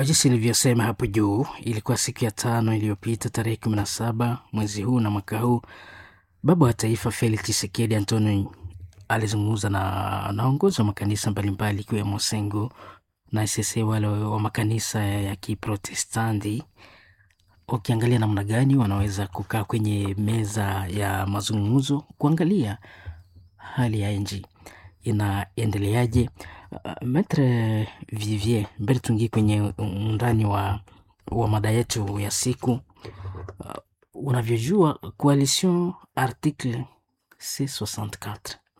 jinsi ilivyosema hapo juu, ilikuwa siku ya tano iliyopita tarehe kumi na saba mwezi huu na mwaka huu, baba wa taifa Felix Tshisekedi Antoni alizungumza na naongozi wa makanisa mbalimbali ikiwemo Sengo na SSA wale wa makanisa ya Kiprotestanti, wakiangalia namna gani wanaweza kukaa kwenye meza ya mazungumzo kuangalia hali ya nchi inaendeleaje. Uh, Maitre Vivier, mbele tuingie kwenye undani wa, wa mada yetu ya siku. Uh, unavyojua coalition article C64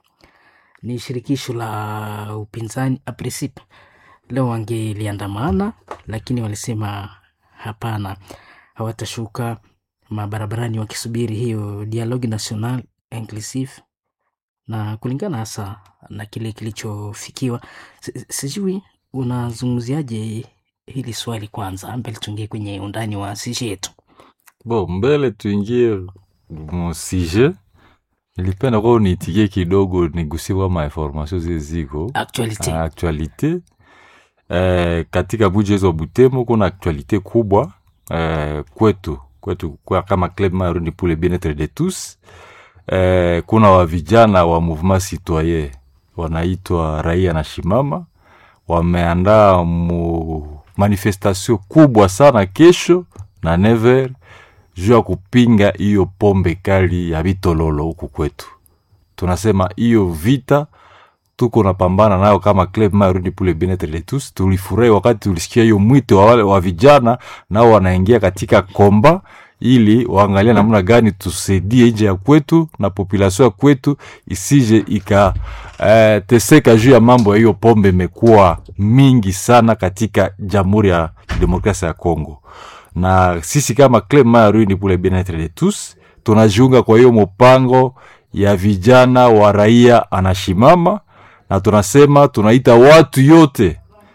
ni shirikisho la upinzani a principe. Leo wangeliandamana, lakini walisema hapana, hawatashuka mabarabarani wakisubiri hiyo dialogue national inclusive na kulingana hasa na kile kilichofikiwa. Si- Sijui unazungumziaje hili swali kwanza, mbele tuingie kwenye undani wa sije yetu. Bo, mbele tuingie musije, nilipenda kwa uniitikie kidogo nigusie kwa mainformasio zile ziko Actuality. Ah, actualite eh, katika mji wetu wa Butembo kuna actualite kubwa eh, kwetu kwetu kwa kama Club Marundi pour le bien-etre de tous eh, kuna wa vijana wa mouvement citoyen wanaitwa Raia na Shimama wameandaa mu manifestation kubwa sana kesho na never juu ya kupinga hiyo pombe kali ya vitololo huku kwetu. Tunasema hiyo vita tuko napambana nayo kama Club Marundi pour le bien-etre de tous. Tulifurahi wakati tulisikia hiyo mwito wa wale wa vijana nao wanaingia katika komba ili waangalia namna gani tusaidie nje ya kwetu na population ya kwetu isije ika eh, teseka juu ya mambo ya hiyo pombe imekuwa mingi sana katika Jamhuri ya Demokrasia ya Kongo, na sisi kama Club Marundi pour le bien-etre de tous tunajiunga kwa hiyo mpango ya vijana wa raia anashimama na tunasema tunaita watu yote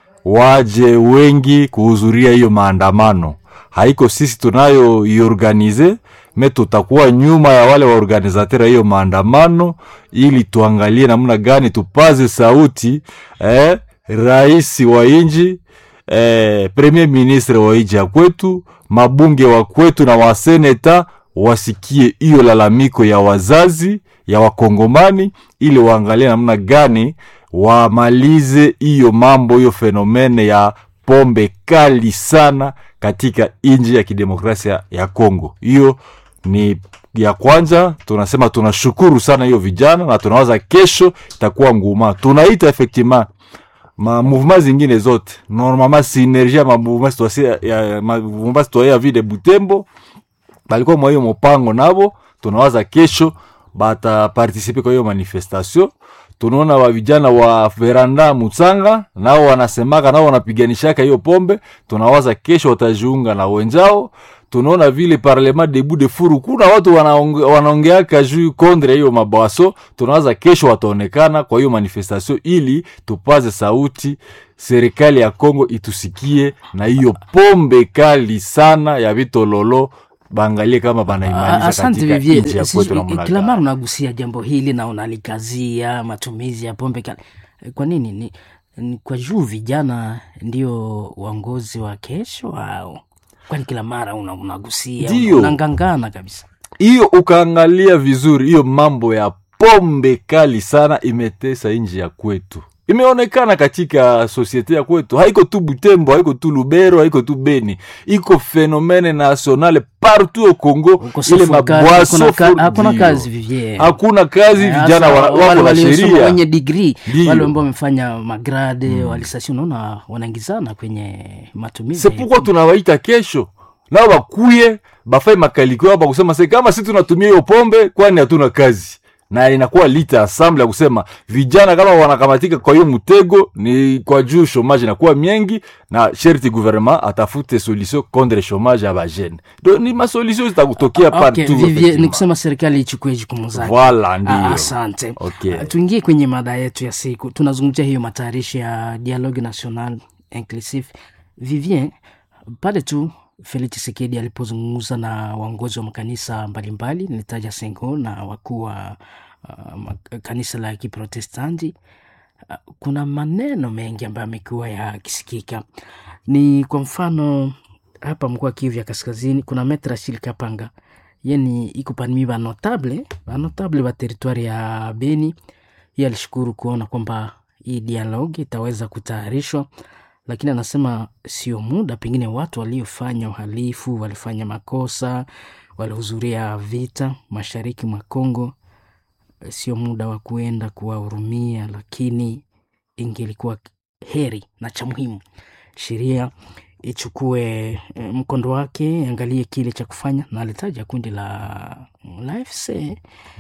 waje wengi kuhudhuria hiyo maandamano. Haiko sisi tunayo iorganize me, tutakuwa nyuma ya wale waorganizateur ya hiyo maandamano, ili tuangalie namna gani tupaze sauti eh, rais wa inji eh, premier ministre wa inji ya kwetu, mabunge wa kwetu na waseneta wasikie hiyo lalamiko ya wazazi ya wakongomani ili waangalie namna gani wamalize hiyo mambo hiyo fenomene ya pombe kali sana katika nchi ya kidemokrasia ya Kongo. Hiyo ni ya kwanza. Tunasema tunashukuru sana hiyo vijana na tunawaza kesho itakuwa nguma. Tunaita effectivement ma mouvement zingine zote normalement synergie ma mouvement citoyen ya ma mouvement citoyen ya ville de Butembo balikuwa mwa hiyo mopango nabo, tunawaza kesho batapartisipe kwa hiyo manifestation. Tunaona wa vijana wa veranda Mutsanga nao wanasemaka nao wanapiganishaka hiyo pombe, tunawaza kesho watajiunga na wenzao. Tunaona vile parlement debu de furu kuna watu wanaonge- wanaongeaka juu kondre hiyo mabwaso, tunawaza kesho wataonekana kwa hiyo manifestation ili tupaze sauti serikali ya Kongo itusikie na hiyo pombe kali sana ya vitololo bangalie kama Ah, banaimaliza Asante katika Vivier, nchi ya Sijui, kwetu namna kila gani. mara unagusia jambo hili na unalikazia matumizi ya pombe kali. Kwa nini? Ni, ni kwa juu vijana ndio waongozi wa kesho au kwani kila mara una, unagusia Ndio. unangangana kabisa? hiyo ukaangalia vizuri, hiyo mambo ya pombe kali sana imetesa nchi ya kwetu, imeonekana katika sosiete ya kwetu. Haiko tu Butembo, haiko tu Lubero, haiko tu Beni, iko fenomene nationale partout au Congo. Ukosefu Ile wa kazi, mabwaso hakuna ka- for- hakuna ndio. kazi Vivier. hakuna kazi, Eh, vijana hasa wana- wale wako na waliosoma sheria wenye digri Ndio. wale ambao wamefanya magrade walisasi, unaona wanaingizana kwenye matumizi. sepukwa tunawaita kesho nao bakuye bafai makaliko yao bakusema se kama si tunatumia hiyo pombe kwani hatuna kazi na inakuwa lita asamble ya kusema vijana kama wanakamatika kwa hiyo mtego ni kwa juu shomage inakuwa mengi na sherti gouvernement atafute solution contre chomage ya bajene do ni masolution zitakutokea Okay, partout Vivier, ni effectivement. kusema serikali ichukue jukumu zake. Voilà, Ah, ndio Asante. Okay. Ah, Tuingie kwenye mada yetu ya siku. Tunazungumzia hiyo matayarisho ya dialogue national inclusive. Vivien, pale tu Felix Tshisekedi alipozungumza na waongozi wa makanisa mbalimbali, nilitaja Sengo na wakuu wa uh, ma- kanisa la Kiprotestanti, uh, kuna maneno mengi ambayo amekuwa yakisikika ni kwa mfano hapa mkoa Kivu ya Kaskazini kuna Metre Achille Kapanga yeni iko parmi ba notable ba notable ba teritwari ya Beni. Yeye alishukuru kuona kwamba hii dialogue itaweza kutayarishwa, lakini anasema sio muda, pengine watu waliofanya uhalifu, walifanya makosa, walihudhuria vita mashariki mwa Kongo, sio muda wa kuenda kuwahurumia, lakini ingelikuwa heri na cha muhimu sheria ichukue eh, mkondo wake, angalie kile cha kufanya, na alitaja kundi la la FC.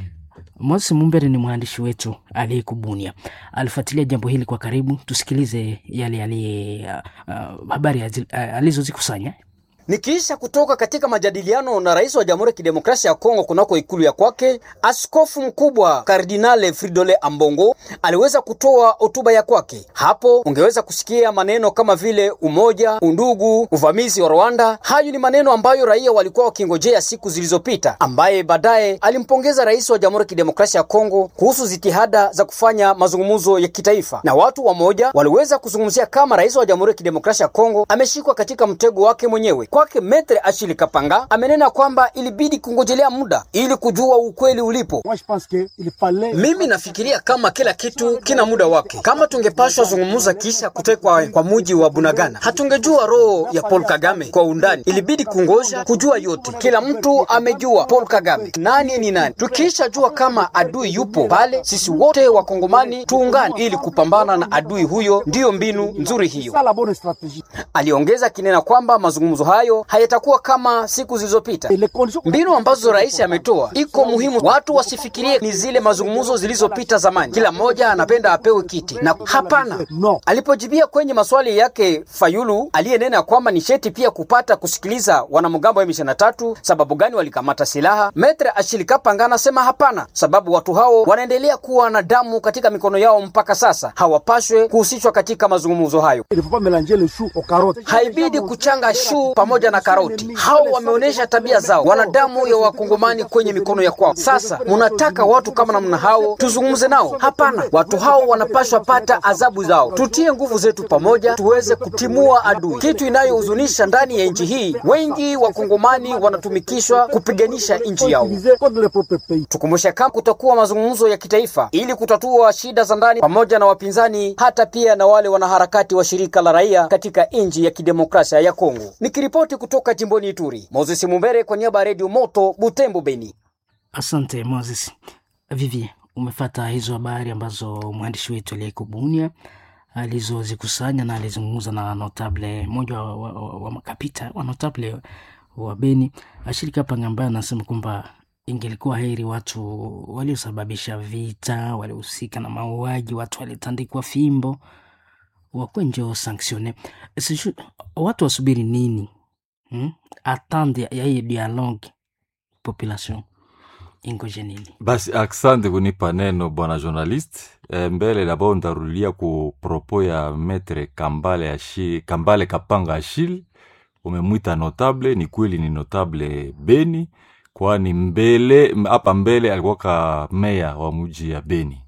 Moses Mumbere ni mwandishi wetu aliyekubunia, alifuatilia jambo hili kwa karibu. Tusikilize yale aliye uh, uh, habari azi- uh, alizozikusanya. Nikiisha kutoka katika majadiliano na rais wa Jamhuri ya Kidemokrasia ya Kongo kunako ikulu ya kwake, askofu mkubwa Kardinale Fridole Ambongo aliweza kutoa hotuba ya kwake. Hapo ungeweza kusikia maneno kama vile umoja, undugu, uvamizi wa Rwanda. Hayo ni maneno ambayo raia walikuwa wakingojea siku zilizopita, ambaye baadaye alimpongeza rais wa Jamhuri ya Kidemokrasia ya Kongo kuhusu jitihada za kufanya mazungumzo ya kitaifa, na watu wamoja waliweza kuzungumzia kama rais wa Jamhuri ya Kidemokrasia ya Kongo ameshikwa katika mtego wake mwenyewe. Kwake Metre Achille Kapanga amenena kwamba ilibidi kungojelea muda ili kujua ukweli ulipo. Moi, je pense que il fallait Mimi nafikiria kama kila kitu kina muda wake. Kama tungepashwa zungumza kisha kutekwa kwa muji wa Bunagana, hatungejua roho ya Paul Kagame kwa undani. Ilibidi kungoja kujua yote. Kila mtu amejua Paul Kagame nani ni nani. Tukisha jua kama adui yupo pale, sisi wote wakongomani tuungane ili kupambana na adui huyo. Ndiyo mbinu nzuri hiyo. ça la bonne stratégie. Aliongeza kinena kwamba mazungumzo hayo hayatakuwa kama siku zilizopita. Et les conditions Mbinu ambazo rais ametoa iko muhimu, watu wasifikirie ni zile mazungumzo zilizopita zamani, kila mmoja anapenda apewe kiti na hapana. No. Alipojibia kwenye maswali yake Fayulu aliyenena kwamba ni sheti pia kupata kusikiliza wanamgambo wa M23 sababu gani walikamata silaha, Metre Achille Kapanga anasema hapana, sababu watu hao wanaendelea kuwa na damu katika mikono yao mpaka sasa, hawapashwe kuhusishwa katika mazungumzo hayo. il ne faut pas mélanger les choux aux carottes. Haibidi kuchanga shuu pamoja na karoti. Hao wameonyesha tabia zao, wana damu ya wakongomani kwenye mikono ya kwao. Sasa munataka watu kama namna hao tuzungumze nao? Hapana, watu hao wanapashwa pata adhabu zao. Tutie nguvu zetu pamoja, tuweze kutimua adui. Kitu inayohuzunisha ndani ya nchi hii, wengi wakongomani wanatumikishwa kupiganisha nchi yao. Utilisés contre le propre pays. Tukumbushe kama kutakuwa mazungumzo ya kitaifa ili kutatua shida za ndani pamoja na wapinzani, hata pia na wale wanaharakati wa shirika la raia katika nchi ya kidemokrasia ya Kongo. Nikiripoti kutoka jimboni Ituri, Moses Mumbere kwa niaba ya Redio Moto Butembo, Beni. Asante Moses. Vivi, umefata hizo habari ambazo mwandishi wetu aliyekubunia alizozikusanya na alizungumza na notable mmoja wa, wa, wa, wa makapita wa notable wa Beni Ashirika Panga ambaye anasema kwamba ingelikuwa heri watu waliosababisha vita, waliohusika na mauaji, watu walitandikwa fimbo wakuwe njo sanctionne. Sijui watu wasubiri nini hmm? Attendre ya- ya hii dialogue population ingoje nini? basi aksante kunipa neno bwana journalist e, mbele labo ndarudia ku propo ya metre kambale, Ashi, kambale kapanga ashil umemwita notable ni kweli ni notable beni kwani mbele hapa mbele alikuwaka meya wa muji ya beni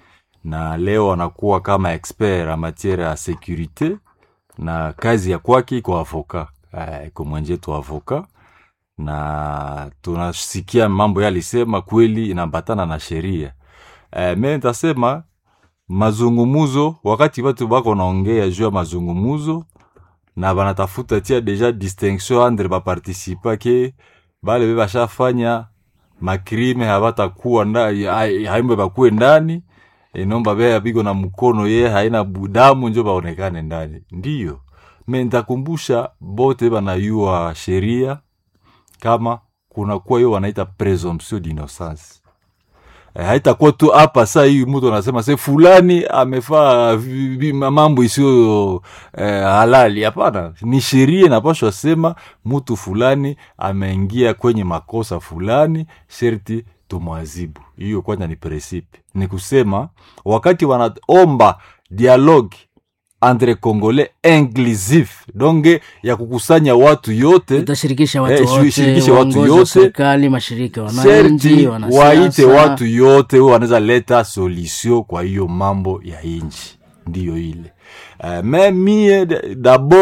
na leo anakuwa kama expert a matiere ya securite na kazi ya kwake iko avoka uh, iko mwenjetu avoka na tunasikia mambo yalisema kweli inaambatana na sheria e, me ntasema mazungumuzo wakati watu bako naongea juu ya mazungumuzo na banatafuta tia deja distinction entre baparticipa ke bale be bashafanya makrime habatakuwa haimbe bakuwe ndani inomba bea biko na mkono ye haina budamu njo baonekane ndani ndiyo me ntakumbusha bote banayua sheria kama kunakuwa hiyo wanaita presumption d'innocence e, haitakuwa tu hapa saa hii mtu anasema se fulani amefaa vi- vi- mambo isiyo eh, halali hapana ni sheria inapashwa sema mtu fulani ameingia kwenye makosa fulani sherti tumwazibu hiyo kwanza ni presipe ni kusema wakati wanaomba dialogue entre congolais inclusif donge ya kukusanya watu yote Tutashirikisha watu Eh, wote, shirikishe watu uongozi wa yote. serikali, mashirika ya wananchi, sherti wanasiasa. waite watu yote huyo wanaweza leta solution kwa hiyo mambo ya inchi ndiyo ile uh, me mie d- dabord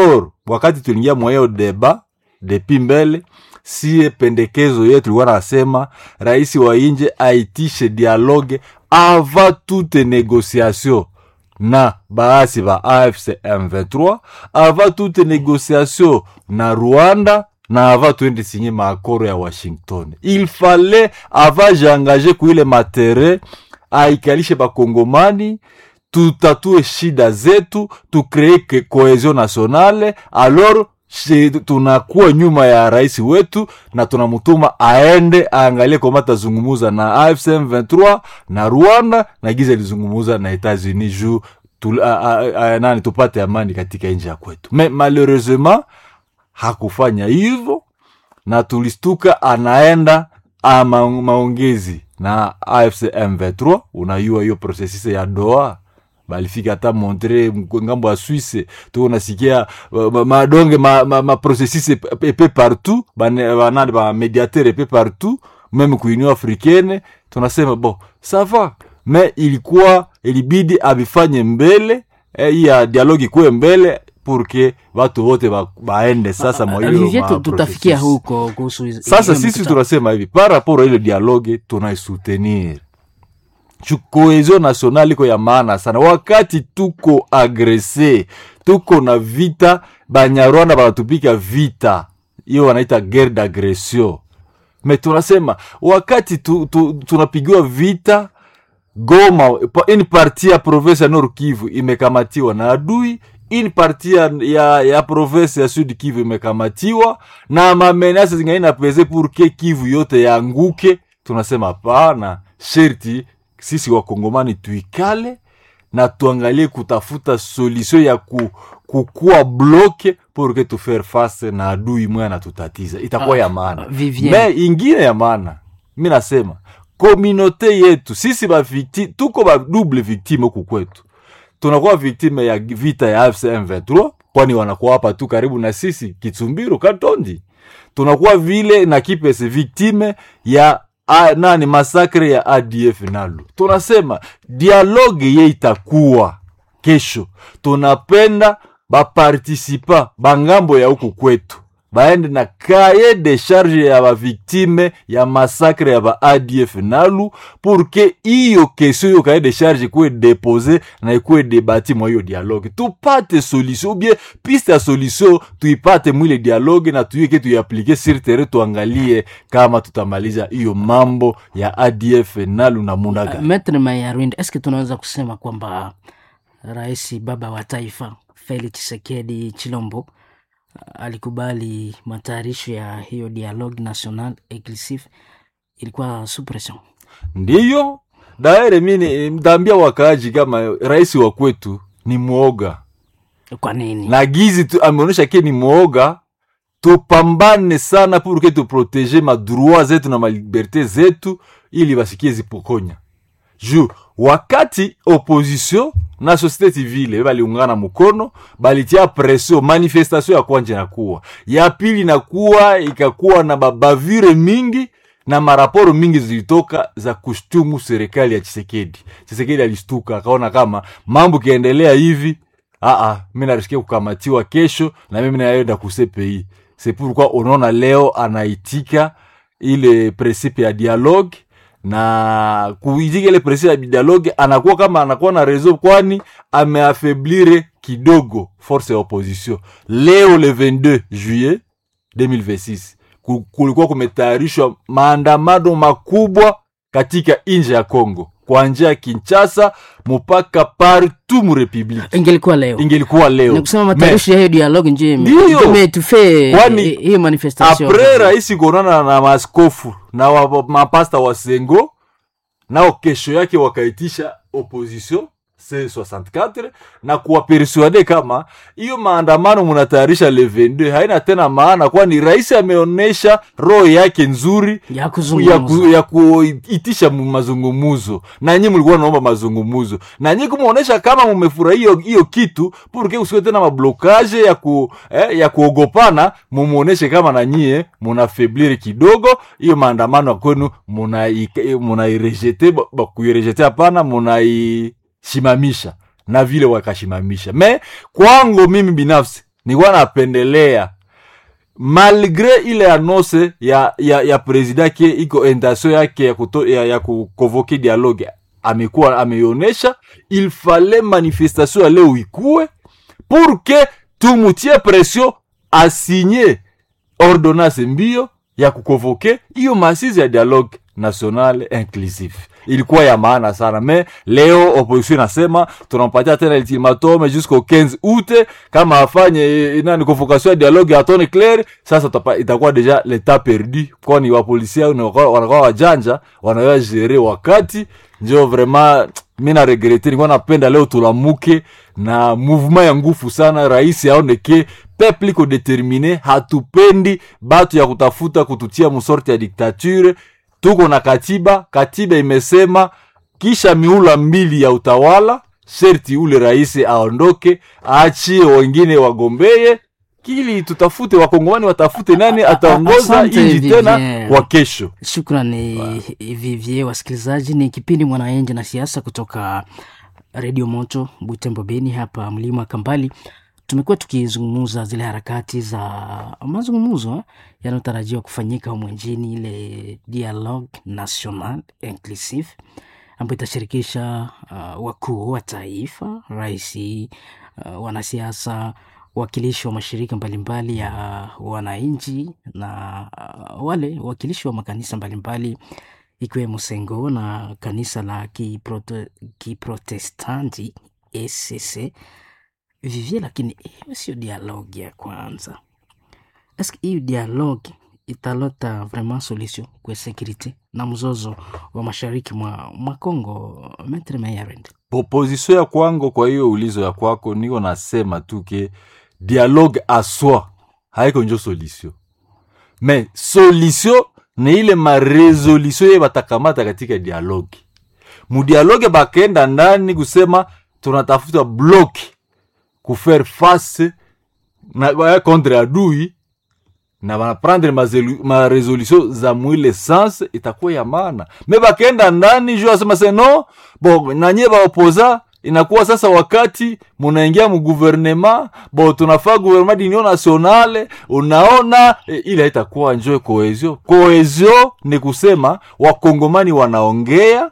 wakati tuliingia mwahiyo deba depi mbele sie pendekezo yetu tulikuwa nasema rais wa inje aitishe dialogue avant toute négociation na baasi ba afc m23 avant toute négociation na rwanda na ava tuende sinye maakoro ya washington il fallait ava jaengage kuile matere aikalishe bakongomani tutatue shida zetu tukree ke cohesion nationale alors shi- tunakuwa nyuma ya rais wetu na tunamutuma aende aangalie koma tazungumuza na afc m23 na rwanda na giza ilizungumuza na etats-unis juu tu, a, a, a, nani tupate amani katika nchi ya kwetu me malheureusement hakufanya hivyo na tulistuka anaenda ama maongezi na afc m23 unayua hiyo processus ya doa balifika hata montre mko- ngambo ya swisse tu nasikia uh, ma- madonge ma, ma, ma processus ep- epe partout bane- banani ba mediateur epe partout meme ku union africaine tunasema bon ça va mais ilikuwa ilibidi abifanye mbele eh, hii ya dialogue ikuwe mbele purke watu wote ba, baende sasa mwa hiyo Olivier, ma tu- tutafikia processus. huko kuhusu hizi- sasa hiyo sisi mikutano. tunasema hivi par rapport a ile dialogue tunaisoutenir Chu- cohesion nationale iko ya maana sana wakati tuko agrese tuko na vita banyarwanda banatupika vita hiyo wanaita guerre d'agression me tunasema wakati tu, tu, tunapigiwa vita goma pa- une partie ya province ya nord kivu imekamatiwa na adui une partie ya, ya, ya province ya sud kivu imekamatiwa na mamenase zingine na pese pour ke kivu yote yanguke tunasema hapana sherti sisi wakongomani tuikale na tuangalie kutafuta solution ya ku, kukua bloke pour que tu faire face na adui mwe anatutatiza itakuwa ya maana Vivien. me ingine ya maana mi nasema kominote yetu sisi bavicti tuko ba double victime huku kwetu tunakuwa victime ya vita ya AFC M23 kwani wanakuwa hapa tu karibu na sisi Kitsumbiru Katondi. Tunakuwa vile na kipese victime ya a, nani masakre ya ADF Nalu. Tunasema dialogue ye itakuwa kesho, tunapenda bapartisipa bangambo ya huku kwetu baende na kaye de charge ya baviktime ya masakre ya ba adf nalu pour que iyo kesio yo kaye de charge ikuwe depose na ikuwe debati mwa hiyo dialogue tupate solution ou bien piste ya solution tuipate mwile dialogue na tuieke tuiaplike sur terrain tuangalie kama tutamaliza hiyo mambo ya adf nalu na munaga Maitre Mayarwinde, eske tunaweza kusema kwamba rais baba wa taifa Felix Tshisekedi Chilombo alikubali matayarisho ya hiyo dialogue national inclusif ilikuwa suppression ndiyo daere mini mtaambia wakaaji kama rais wa kwetu ni mwoga kwa nini na gizi tu, ameonyesha ke ni mwoga tupambane sana pour que tuprotege madroit zetu na maliberte zetu ili basikie zipokonya juu wakati opposition na société civile baliungana mkono balitia pression manifestation ya kwanja inakuwa ya pili inakuwa ikakuwa na babavire mingi na maraporo mingi zilitoka za kushtumu serikali ya chisekedi chisekedi alistuka akaona kama mambo kiendelea hivi aa mi narishikia kukamatiwa kesho na mimi naenda kusepei c'est pourquoi unaona leo anaitika ile principe ya dialogue na kuitika ile principe ya dialogue anakuwa kama anakuwa na reseau kwani ameafeblire kidogo force ya opposition leo le 22 juillet 2026 ku- kulikuwa kumetayarishwa maandamano makubwa katika nje ya congo kuanzia kinchasa mpaka partout mu republique ingelikuwa leo ingelikuwa leo ni kusema Me- matayarisho ya hiyo dialogue nje Ndiyo. imetufe Kwani hiyo manifestation apres rais kuonana na maaskofu na wa, wa- mapasta wa sengo nao kesho yake wakaitisha opposition c64 na kuwapersuade kama hiyo maandamano munatayarisha le 22 haina tena maana kwani rais ameonyesha roho yake nzuri ya ya, kuzungumza ku, ya kuitisha mu- mazungumuzo na nyi mlikuwa naomba mazungumuzo na nyi kumuonesha kama mumefurahia hiyo- hiyo kitu purke usiwe tena mablokage ya ku, eh, ya kuogopana mumuoneshe kama na nyie munafeblire kidogo hiyo maandamano ya kwenu munai- munairejete muna kuirejete hapana munaisimamisha na vile wakashimamisha me kwangu mimi binafsi nilikuwa napendelea malgre ile annonce ya ya, ya president ke iko intention yake ya, kuto, ya, ya kukonvoke dialogue amekuwa ameionesha il fallait manifestation ya leo ikue pour que tumutie pression asinye ordonnance mbio ya kukonvoke hiyo masizi ya dialogue national inclusif ilikuwa ya maana sana me leo opposition inasema tunampatia tena ultimatum jusqu'au 15 août kama afanye nani convocation ya dialogue ya tone clair sasa tapa, itakuwa deja l'etat perdu kwani wapolisia wanakuwa wajanja wanaweza jere wakati njo vraiment mi na regrete nilikuwa napenda leo tulamuke na mouvement ya ngufu sana rais aone ke peuple iko determine hatupendi batu ya kutafuta kututia musorte ya diktature tuko na katiba katiba imesema kisha miula mbili ya utawala sherti ule rais aondoke aachie wengine wagombeye kili tutafute wakongomani watafute nani ataongoza Asante, inji tena Vivien. kwa kesho Shukrani Vivie. Wasikilizaji, ni kipindi Mwananchi na Siasa kutoka Redio Moto Butembo Beni, hapa mlima Kambali. Tumekuwa tukizungumza zile harakati za mazungumzo eh, yanayotarajiwa kufanyika humu nchini, ile Dialogue National Inclusive ambayo itashirikisha uh, wakuu wa taifa, raisi, uh, wanasiasa, wakilishi wa mashirika mbalimbali ya wananchi na uh, wale wakilishi wa makanisa mbalimbali ikiwemo Sengo na kanisa la Kiprote- Kiprotestanti ECC vivie, lakini hiyo sio dialogue ya kwanza. Eske hiyo dialogue italeta vraiment solution kwa security na mzozo wa mashariki mwa, mwa Congo, Maitre Mayarend? proposition ya kwangu kwa hiyo ulizo ya kwako niko nasema tu ke dialogue aswa haiko njo solution me solution ni ile maresolution ye batakamata katika dialogue mudialogue bakenda ndani kusema tunatafuta bloki kufaire face na eh, contre adui na banaprendre mazelu- maresolution za mwile sens itakuwa ya maana me bakenda ndani juu asema se no bo nanye baopoza inakuwa sasa wakati munaingia muguvernema bo tunafaa guvernema d'union nationale unaona e, ile haitakuwa njo cohesion cohesion ni kusema wakongomani wanaongea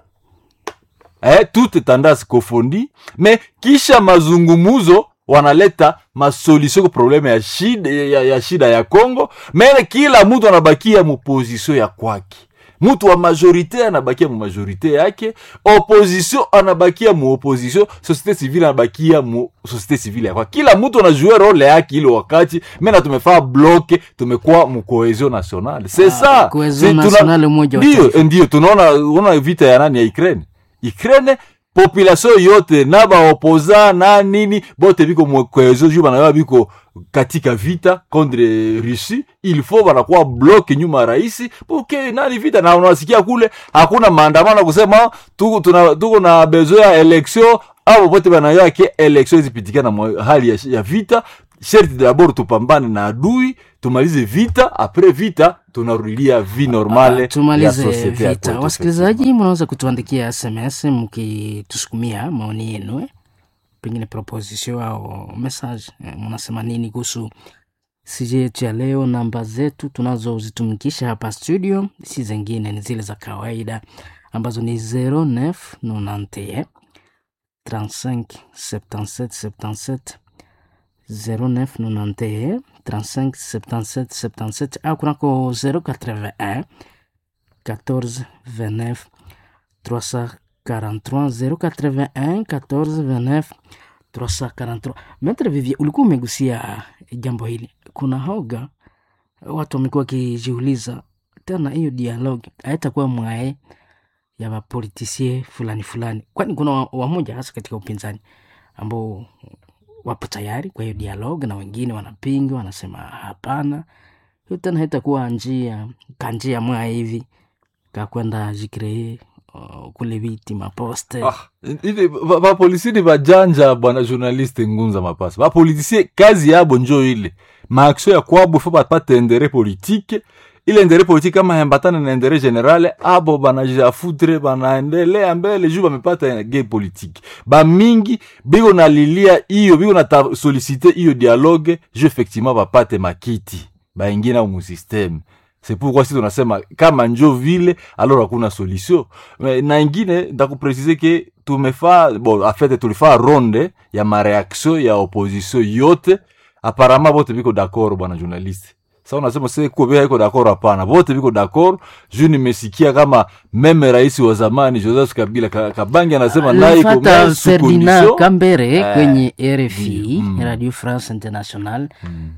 eh, toute tendance kofondi me kisha mazungumuzo wanaleta masolution ku probleme ya shida ya, ya shida ya Congo mene kila mtu anabakia muposition ya kwake mtu wa majorite anabakia mu majorite yake opposition anabakia mu opposition societe civile anabakia mu societe civile ya kwake kila mtu anajua role yake ile wakati mena tumefaa bloke tumekuwa mu cohesion nationale c'est ça cohesion C'est- tuna- nationale, umoja wa ndio taifa. ndio tunaona unaona vita ya nani ya Ukraine Ukraine population yote na baopoza na nini bote biko mwekezo juu banayoa biko katika vita contre Russie il faut banakuwa bloke nyuma ya raisi poke nani vita na unasikia kule hakuna maandamano kusema tuko tuna tuko na besoin ya election au pote banayoa ke election zipitikana mwa hali ya, ya vita sherti dabord tupambane na adui tumalize vita apres vita tunarudilia vi normale ya tumalize societe ya vita. kwetu, Wasikilizaji, mnaweza kutuandikia SMS mkitusukumia maoni yenu eh? pengine proposition au message eh, mnasema nini kuhusu sije yetu ya leo. Namba zetu tunazozitumikisha hapa studio si zingine, ni zile za kawaida ambazo ni 0991 35 77 77 0991 35 77 77 au kunako 081 14 29 343 081 14 29 343. Maitre Vivie, ulikuwa umegusia jambo hili. Kuna hoga watu wamekuwa wakijiuliza tena, hiyo dialogue haitakuwa mwae ya wapolitisie fulani fulani, kwani kuna wa- wamoja hasa katika upinzani ambao wapo tayari kwa hiyo dialogue na wengine wanapinga, wanasema hapana, hiyo tena haitakuwa njia kanjia mwa hivi kakwenda jikree uh, kule viti maposte Ah, ile ba- bapolisi ni bajanja bwana journaliste ngunza mapasa bapolitisie kazi yabo njo ile maaksio ya kwabo fo bapate endere politike ile ndere politique kama hembatana na ndere generale abo banajafutre banaendelea mbele juu bamepata ge politique bamingi biko nalilia iyo biko na solicite iyo dialogue juu effectivement bapate makiti baingie nao musysteme c'est pourquoi si tunasema kama njo vile alors hakuna solution Mais na ingine ndakupresize ke tumefaa bon afete tulifaa ronde ya mareaction ya opposition yote apparemment bote biko d'accord bwana journaliste sa unasema se kubea iko d'accord hapana bote biko d'accord juu nimesikia kama meme rais wa zamani joseph kabila Ka- kabangi anasema naye iko Alifata mais sous Ferdinand condition Kambere Eh, kwenye RFI ndio, mm. Radio France International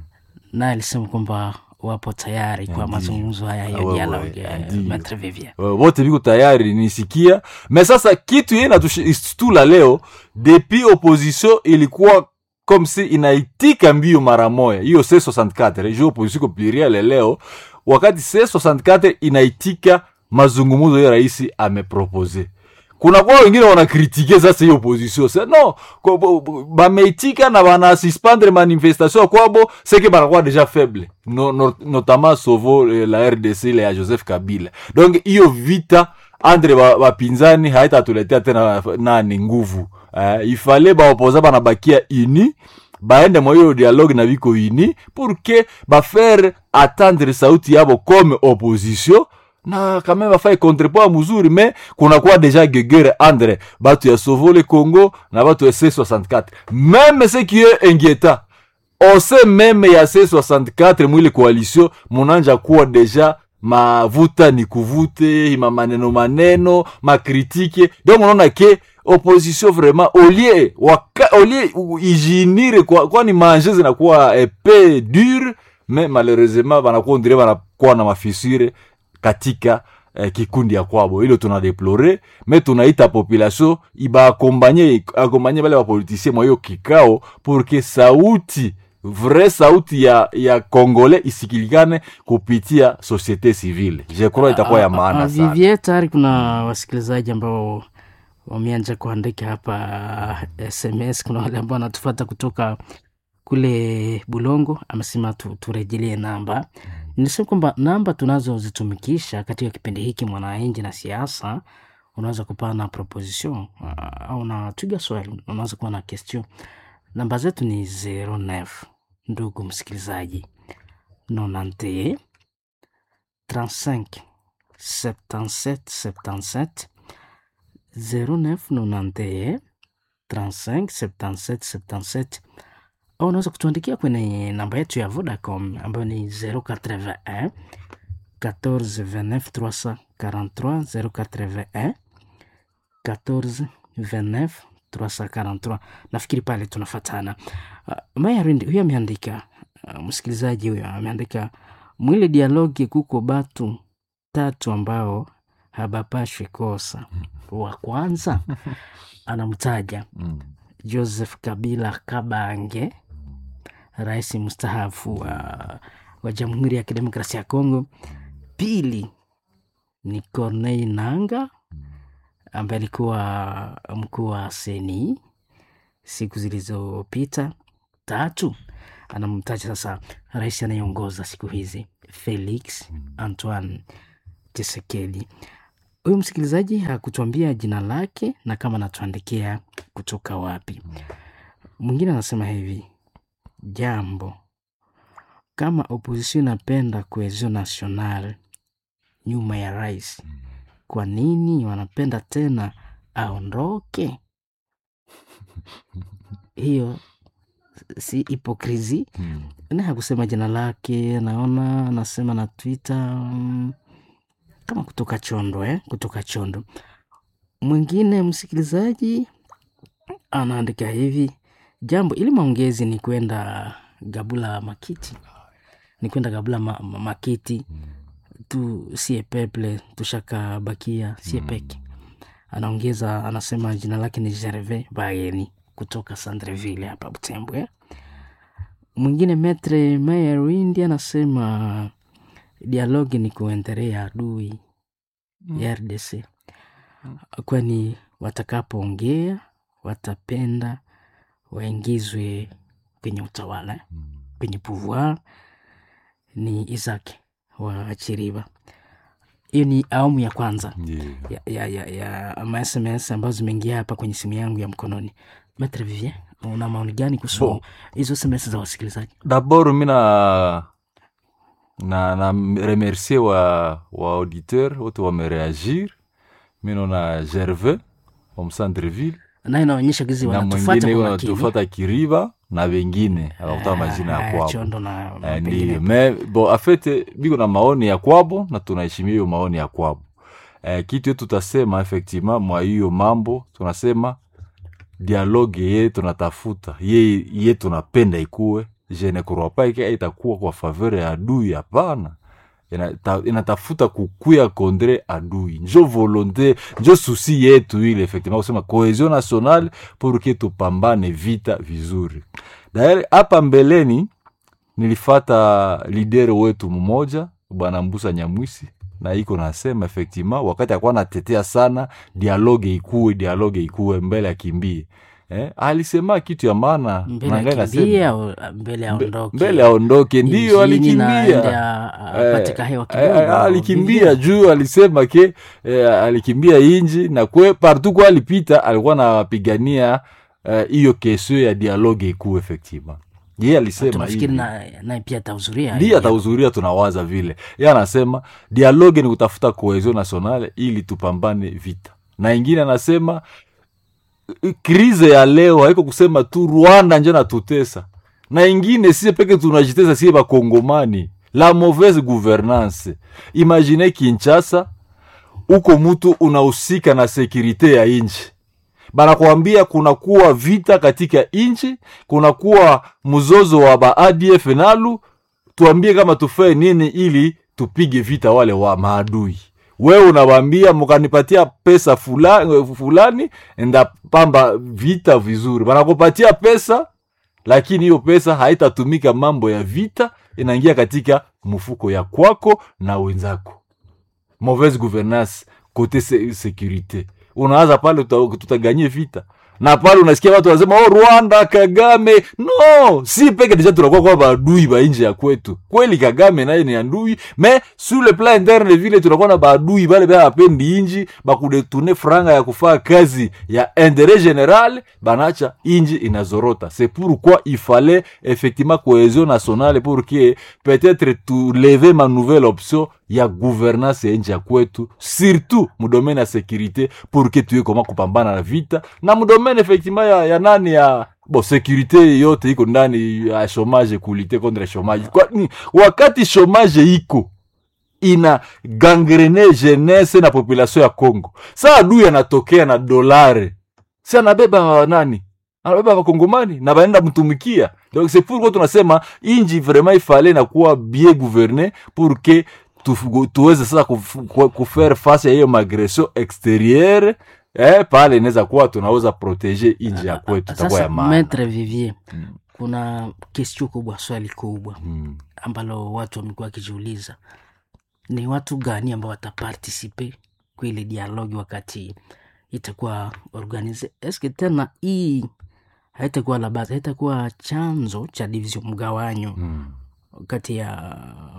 naye alisema kwamba wapo tayari kwa mazungumzo haya Ah, ya wewe, dialogue ya ndio. Maitre Vivien. Uh, wote biko tayari nisikia me sasa kitu ye natustula leo depuis opposition ilikuwa comme si inaitika mbio mara moya hiyo c64 ju opposition ko pluriel leo wakati c64 inaitika mazungumuzo ya rais amepropose kuna kwa wengine wanakritike sasa hiyo opposition se no ko- bo- bo- bameitika na banasuspendre manifestation kwabo seke banakuwa deja faible no, no, notamment sovo eh, la rdc ile ya joseph kabila donc hiyo vita andre ba- bapinzani haitatuletea tena nani nguvu uh, ifale baopoza banabakia ini baende mwa hiyo dialogue na biko ini pour que bafaire attendre sauti yabo comme opposition na kame bafai contrepoint muzuri me kunakuwa deja gegere andre batu ya sovole congo na batu ya c64 meme ce qui est inquiétant ose meme ya c64 mwile coalition munanja kuwa deja mavuta ni kuvute ma maneno maneno makritike donc unaona ke opposition vraiment olie waka, olie ijinire kwa- kwani manje zinakuwa epe dure me malheureusement banakuwa ondire banakuwa na mafisure katika eh, kikundi ya kwabo ilo tunadeplore me tunaita population ibaakombanye akombanye bale bapolitisien mwa hiyo kikao porque sauti vrai sauti ya ya kongole isikilikane kupitia societe civile je crois itakuwa ya Ah, ah, maana sana Vivien, tayari kuna wasikilizaji ambao wameanza kuandika hapa SMS. Kuna wale ambao wanatufata kutoka kule Bulongo, amesema tu, turejelee namba. Nisema kwamba namba tunazozitumikisha katika kipindi hiki mwananchi na siasa, unaweza kupaa na proposition ah, au na twiga swali, unaweza kuwa na question. Namba zetu ni 09 ndugu msikilizaji 91 35 77 77 09 91 35 77 77 au unaweza kutuandikia kwenye namba yetu ya Vodacom ambayo ni 081 14 29 343 081 14 29 343 nafikiri pale tunafatana uh, mayarindi huyo ameandika uh, msikilizaji huyo ameandika mwile dialogi kuko batu tatu ambao habapashwi kosa wa kwanza anamtaja Mm. joseph kabila kabange rais mstaafu wa, wa jamhuri ya kidemokrasia ya kongo pili ni corneille nanga ambaye alikuwa mkuu wa seni siku zilizopita tatu anamtaja sasa rais anayeongoza siku hizi felix antoine chisekedi huyu msikilizaji hakutuambia jina lake na kama anatuandikia kutoka wapi mwingine anasema hivi jambo kama opposition inapenda cohesion national nyuma ya rais kwa nini wanapenda tena aondoke hiyo si hipokrisi Mm. na hakusema jina lake naona anasema na twitter mm, kama kutoka chondo eh? kutoka chondo mwingine msikilizaji anaandika hivi jambo ili maongezi ni kwenda gabula makiti ni kwenda gabula ma, ma, makiti tu sie peple tushakabakia sie peke anaongeza anasema jina lake ni gerve baeni kutoka sandreville hapa butembwe mwingine metre mayer windi anasema dialogi ni kuendelea adui ya rdc kwani watakapoongea watapenda waingizwe kwenye utawala kwenye pouvoir ni isaac wa Chiriva. Hiyo ni awamu ya kwanza Ndiyo. ya, ya, ya, ya ma SMS ambazo zimeingia hapa kwenye simu yangu ya mkononi. Maitre Vivien, una maoni gani kuhusu Bon. hizo SMS za wasikilizaji? D'abord mi na na na remercier wa wa auditeur wote wamereagir. Mi naona Gervais wa Msandreville Naye inaonyesha gizi na wanatufuata mwingine kwa huyo makini. anatufata Kiriba na wengine anakuta majina ya Ah, kwabo. Chondo na Eh, pengine. Ndiyo, me bo afete biko na maoni ya kwabo na tunaheshimia hiyo maoni ya kwabo. Eh, kitu yetu tutasema effectivement mwa hiyo mambo tunasema dialogue ye tunatafuta ye, ye tunapenda ikuwe je ne crois pas que itakuwa kwa faveur ya adui hapana Inata- inatafuta kukuya kondre adui njo volonté njo susi yetu ile effectivement kusema cohesion nationale pour que tupambane vita vizuri daer hapa mbeleni nilifata lidere wetu mmoja bwana mbusa nyamwisi na iko nasema effectivement wakati akuwa natetea sana dialogue ikuwe dialogue ikuwe mbele akimbie eh, alisema kitu ya maana mbele na ngai akimbie nasema, au mbele aondoke mbele aondoke ndio Injini na aende alikimbia a- a- apate kahewa Eh, kidogo, eh, alikimbia Vivien. juu alisema ke eh, alikimbia inji na kwe partout kwa alipita alikuwa napigania hiyo uh, kesio ya dialogue ikuu effectivement ye alisema tunafikiri hivi na- naye pia atahudhuria ndiye atahudhuria tunawaza vile ye anasema dialogue ni kutafuta cohesion nationale ili tupambane vita na ingine anasema eh, krize ya leo haiko kusema tu rwanda nje natutesa na ingine sie peke tunajitesa sie bakongomani la mauvaise gouvernance imagine kinchasa uko mutu unahusika na sekurite ya inchi banakwambia kunakuwa vita katika inchi kunakuwa mzozo wa ba adf nalu tuambie kama tufanye nini ili tupige vita wale wa maadui wewe unawambia mukanipatia pesa fulani, fulani ndapamba vita vizuri banakupatia pesa lakini hiyo pesa haitatumika mambo ya vita inaingia katika mfuko ya kwako na wenzako mauvaise gouvernance kote se securite unaanza pale tuta- tutaganye vita na pale unasikia watu wanasema oh, rwanda kagame no si peke deja tunakuwa kwa baadui ba nje ya kwetu kweli kagame naye ni adui me sur le plan interne vile tunakuwa na baadui bale bea bapendi inji bakudetune franga ya kufaa kazi ya interet general banacha inji inazorota c'est pourquoi il fallait effectivement cohésion nationale pour que peut-être tuleve ma nouvelle option ya gouvernance ya nchi ya kwetu surtout mudomene ya sécurité pour que tuye koma kupambana na vita na mudomene effectivement ya, ya nani ya bo sécurité yote iko ndani ya chômage kulite contre chômage Kwa, ni, wakati chômage iko ina gangrene jeunesse na population ya congo sa adui anatokea na dolare si anabeba nani anabeba wakongomani na baenda mtumikia donc c'est pourquoi tunasema inji vraiment ifale na kuwa bien gouverne pour que tu- tuweze sasa kuf- ku- kufaire face ya hiyo magression exterieure eh, pale inaweza kuwa tunaweza protege inji ya kwetu itakuwa ya sasa maana metre vivier kuna kestio kubwa swali kubwa mm. ambalo watu wamekuwa wakijiuliza ni watu gani ambao watapartisipe kwa ile dialogi wakati itakuwa organize eske tena hii haitakuwa la base haitakuwa chanzo cha division mgawanyo Mm. kati ya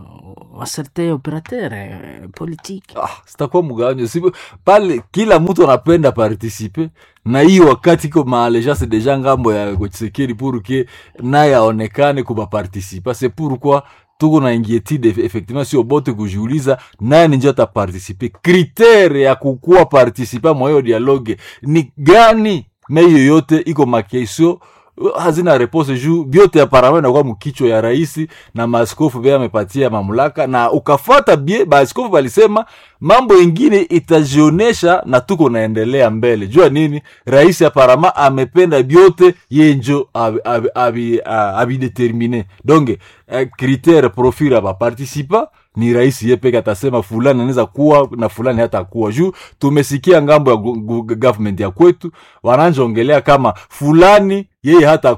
waserte operateur politique ah, sitakuwa mgawanyo si pale kila mtu anapenda participe na hiyo wakati iko maalejance deja ngambo ya Tshisekedi pour que naye aonekane kuba participa c'est pourquoi tuko na inquiétude eff- effectivement sio bote kujiuliza nani njo ataparticipe kritere ya kukuwa participa mwa hiyo dialogue ni gani me hiyo yote iko makesio hazina repose juu vyote aparama inakuwa mkichwa ya raisi na maaskofu be amepatia mamlaka na ukafata bie maaskofu balisema mambo ingine itajionesha na tuko naendelea mbele jua nini rais aparama amependa vyote ye njo abidetermine abi, abi, abi determine. donc eh, critere profil ya baparticipa ni rais ye peke atasema fulani anaweza kuwa na fulani hata kuwa juu tumesikia ngambo ya gu- gu- government ya kwetu wananjongelea kama fulani yeye hata kuwa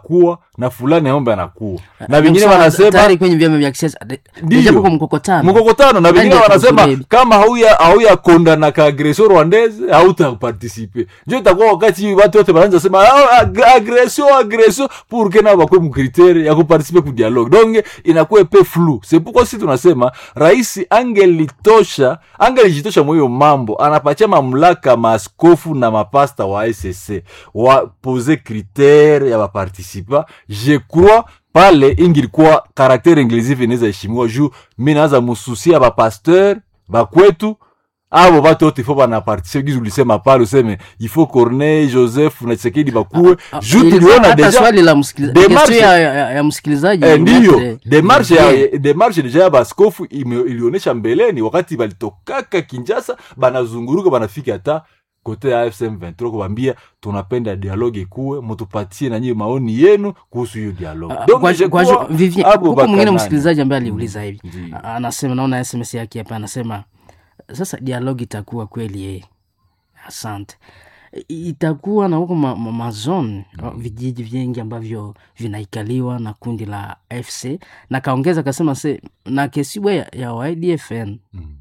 na fulani aombe anakuwa na Ndio vingine kusema wanasema tayari kwenye vyama vya kisiasa de- Ndiyo. deja kwa mkokotano mkokotano na vingine Nani wanasema atakuzuia? kama hauya hauya kondana ka agression rwandaise hautaparticipe njo itakuwa wakati watu wote wanaanza sema "Ah, ag- agression agression pour que nao bakwe mkritere ya kuparticipe ku dialogue donc inakuwa pe flou c'est pourquoi si tunasema rais angelitosha angelijitosha mwiyo mambo anapatia mamlaka maaskofu na mapasta wa SSC wapose kritere ya baparticipa je crois pale ingilikuwa karaktere inclusive inaweza heshimiwa juu mi naanza mususia bapasteur bakwetu abo batu wote ifo banapartisipe gizi ulisema pale useme ifo corneille joseph na chisekedi bakuwe juu Ilikuwa tuliona hata deja swali la msikiliza- Demarche- question ya, ya, ya msikilizaji Eh, ndiyo Maître demarshe Olivier. ya demarshe deja ya baskofu ime- ilionyesha mbeleni wakati balitokaka kinjasa banazunguruka banafika hata kote ya fsm 23 kubambia tunapenda dialogue ikuwe mutupatie nanyi maoni yenu kuhusu hiyo dialogue Ah, Donc, kwa- je kwa- crois, Vivien, abo huko mwingine bakanani. msikilizaji ambaye aliuliza hivi Ndiyo. A- anasema naona sms yake hapa anasema sasa dialogi itakuwa kweli eh. asante I- itakuwa na huko ma, ma, mazone vijiji vingi ambavyo vinaikaliwa na kundi la fc na kaongeza akasema se na kesibwa ya, ya ydfn Mm.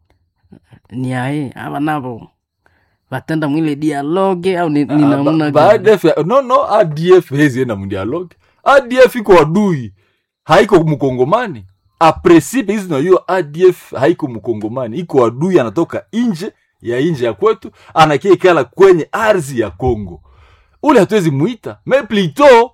ni ae ava navo vatenda mwile dialoge au ni, ni Ah, namna ba- gani? ba- ADF no no adf hezienda mudialogue adf iko adui haiko mkongomani apresipe hizi nayo adf haiko mkongomani iko adui anatoka nje ya nje ya kwetu anakiekala kwenye ardhi ya congo ule hatuwezi mwita me plito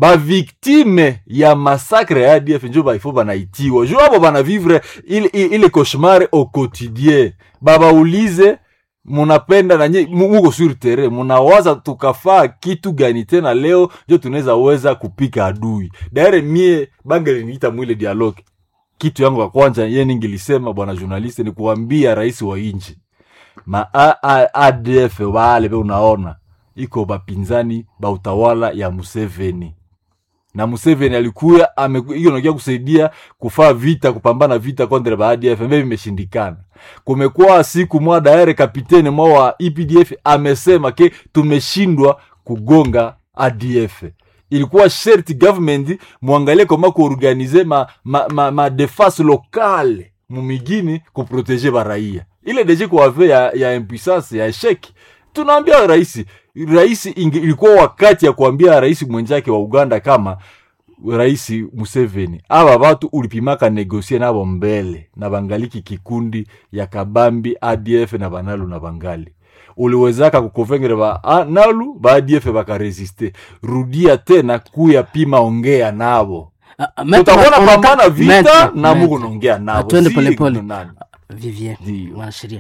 baviktime ya masakre ya adf njo baifo banaitiwa jo abo banavivre ile, ile ile cauchemar au quotidien babaulize munapenda nanye mu- muko sur terrain munawaza tukafaa kitu gani tena leo njo tunaweza weza kupika adui daire mie bangeliniita mwile dialogue kitu yangu ya kwanza ye ningilisema bwana journaliste ni kuambia rais wa inchi ma A- A- adf wale be unaona iko bapinzani ba utawala ya museveni na museveni alikuya ikonakia kusaidia kufaa vita kupambana vita kontre ba adf mbe vimeshindikana kumekuwa siku mwa daere kapitene mwa wa epdf amesema ke tumeshindwa kugonga adf ilikuwa sherti government mwangalie koma kuorganize ma, ma, ma, ma defense locale mumigini kuprotege baraia ile deje kuave ya, ya impuissance ya esheki tunaambia rais rais inge- ilikuwa wakati ya kuambia rais mwenzake wa uganda kama rais museveni aba batu ulipimaka negosie nabo mbele na bangaliki kikundi ya kabambi adf na banalu na bangali uliwezaka kukonvengere ba a- nalu ba adf bakaresiste rudia tena kuya pima ongea nabo Ah, ah, maître, utakuona on- pambana vita maître, na maître. muku naongea nabo Twende Si polepole. nani. vivien Ndiyo. mwanasheria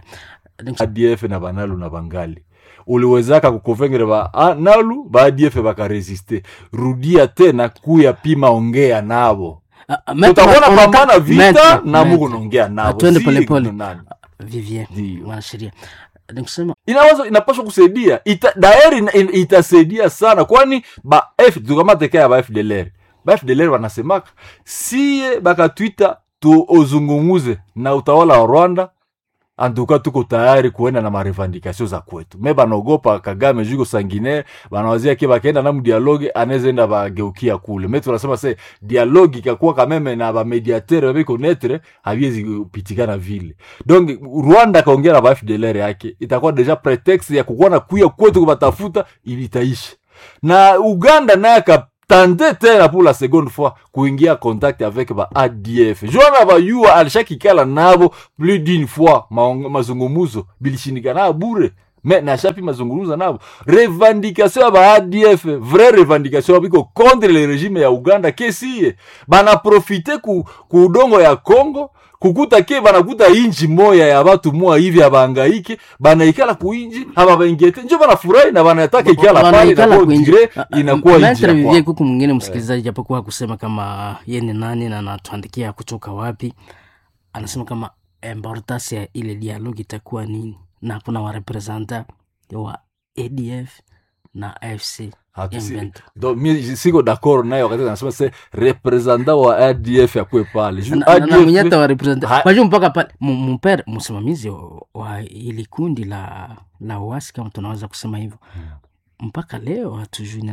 adf na banalu na bangali uliwezaka kukonvengere ba a- nalu ba adf bakaresiste rudia tena kuya pima ongea nabo Ah, ah, maître, utakuona on- pambana vita maître, na maître. muku naongea nabo Twende Si polepole. nani. vivien Ndiyo. mwanasheria nikusema inawaza inapaswa kusaidia ita, daeri ina- ina- itasaidia sana kwani ba f tukamateka ya ba fdlr ba fdlr wanasemaka siye bakatwita tuozungumuze na utawala wa rwanda antuka tuko tayari kuenda na marevandikasio za kwetu me banaogopa kagame juko sangine banawazia ke bakaenda na mdialoge anaezaenda bageukia kule me tunasema se dialoge ikakuwa kameme na bamediatere babiko netre haviwezi kupitikana vile donc rwanda akaongea na ba fdlr yake itakuwa deja pretext ya kukuwa na kuya kwetu kubatafuta ili itaisha na uganda naye akatande tena pour la seconde fois kuingia contact avec ba adf jona bayua alishakikala nabo plus d'une fois maong- mazungumuzo bilishindikana bure me nashapi mazungumuzo nabo revendication ya ba adf vrai revendication biko contre le régime ya uganda kesiye banaprofite ku, ku udongo ya congo kukuta ke banakuta inji moya ya batu moya hivi abaangaike banaikala kuinji ababaingete njo banafurahi na banataka ikala pale wanaikala na kuinji. dire Ah, ah, inakuwa inji Maître ya Vivien, kwao. kuku mwingine msikilizaji japokuwa kusema kama ye ni nani na anatuandikia kutoka wapi anasema kama importance ya ile dialogue itakuwa nini na kuna warepresenta wa adf na afc Hatu si- M23. donc mi siko d'accord naye wakati anasema se representant wa adf akwe pale Ju- Na- na- na ADF mwenyata wa representa Ha- kwa hiyo mpaka pale mu- mpere msimamizi wa- wa ili kundi la la uasi kama tunaweza kusema hivyo mpaka leo hatujui nena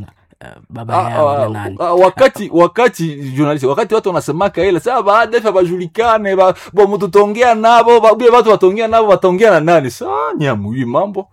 baba Ah, yao ah, na nani ah, wakati wakati journalist wakati watu wanasemaka ile saa baadaye bajulikane ba, bo mtu tongea nabo ba, bie watu watongea nabo watongea na nani saa nyamui mambo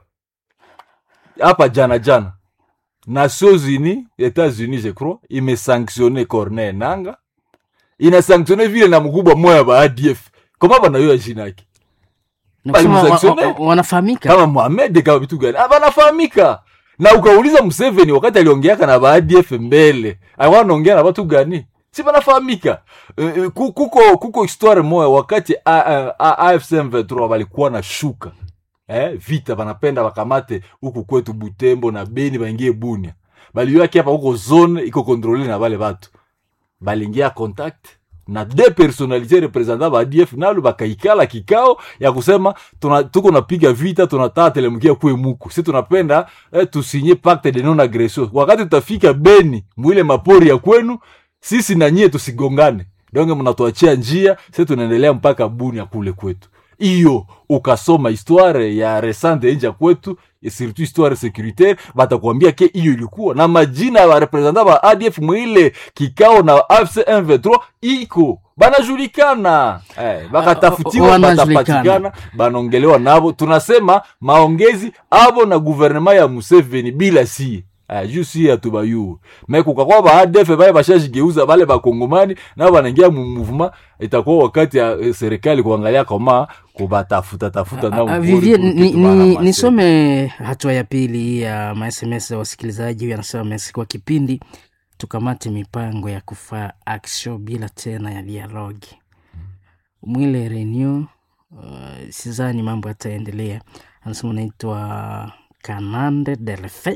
hapa jana jana Nations Unies Etats-Unis je crois imesanctionne Corneille Nanga inasanctionne vile na mkubwa moya ba ADF koma banayo jina yake Ni kusema wa- Walimsanctionne. wa- wa- wanafahamika kama Mohamed kama vitu gani Ah, banafahamika na ukauliza Museveni wakati aliongeaka na baadf mbele alikuwa anaongea na watu gani si banafahamika Eh, eh, ku- kuko kuko histoire moya wakati A- A- A- AFC M23 walikuwa na shuka eh, vita banapenda bakamate huku kwetu Butembo na Beni baingie Bunia balioaki hapa huko zone iko kontrole na bale batu balingia contact na de personalite representant ba ADF nalo bakaikala kikao ya kusema tuna, tuko napiga vita tunataka telemukia kwe muku si tunapenda eh, tusinye pacte de non agression wakati tutafika Beni mwile mapori ya kwenu sisi na nyie tusigongane donge mnatuachia njia si tunaendelea mpaka Bunia kule kwetu hiyo ukasoma histoire ya resante nje ya kwetu et surtout histoire securitaire batakwambia ke hiyo ilikuwa na majina ya barepresentant ba ADF mwile kikao na AFC M23 iko banajulikana eh, bakatafutiwa Wanajulikana. batapatikana banaongelewa nabo tunasema maongezi abo na guvernema ya Museveni bila sie Uh, juu si atubayuwe me kukakwa ba ADF bale bashajigeuza bale bakongomani nabo banaingia mu mouvement itakuwa wakati ya eh, serikali kuangalia kama kubatafuta tafuta nao Ah, mpori Vivie, pour ni- kitu ni- bahamase. nisome hatua ya pili ya masms ya wasikilizaji. Huyu anasema mesi kwa kipindi tukamate mipango ya kufaa action bila tena ya dialogi mwile renew uh, sizani mambo yataendelea. Anasema unaitwa Kanande Delfe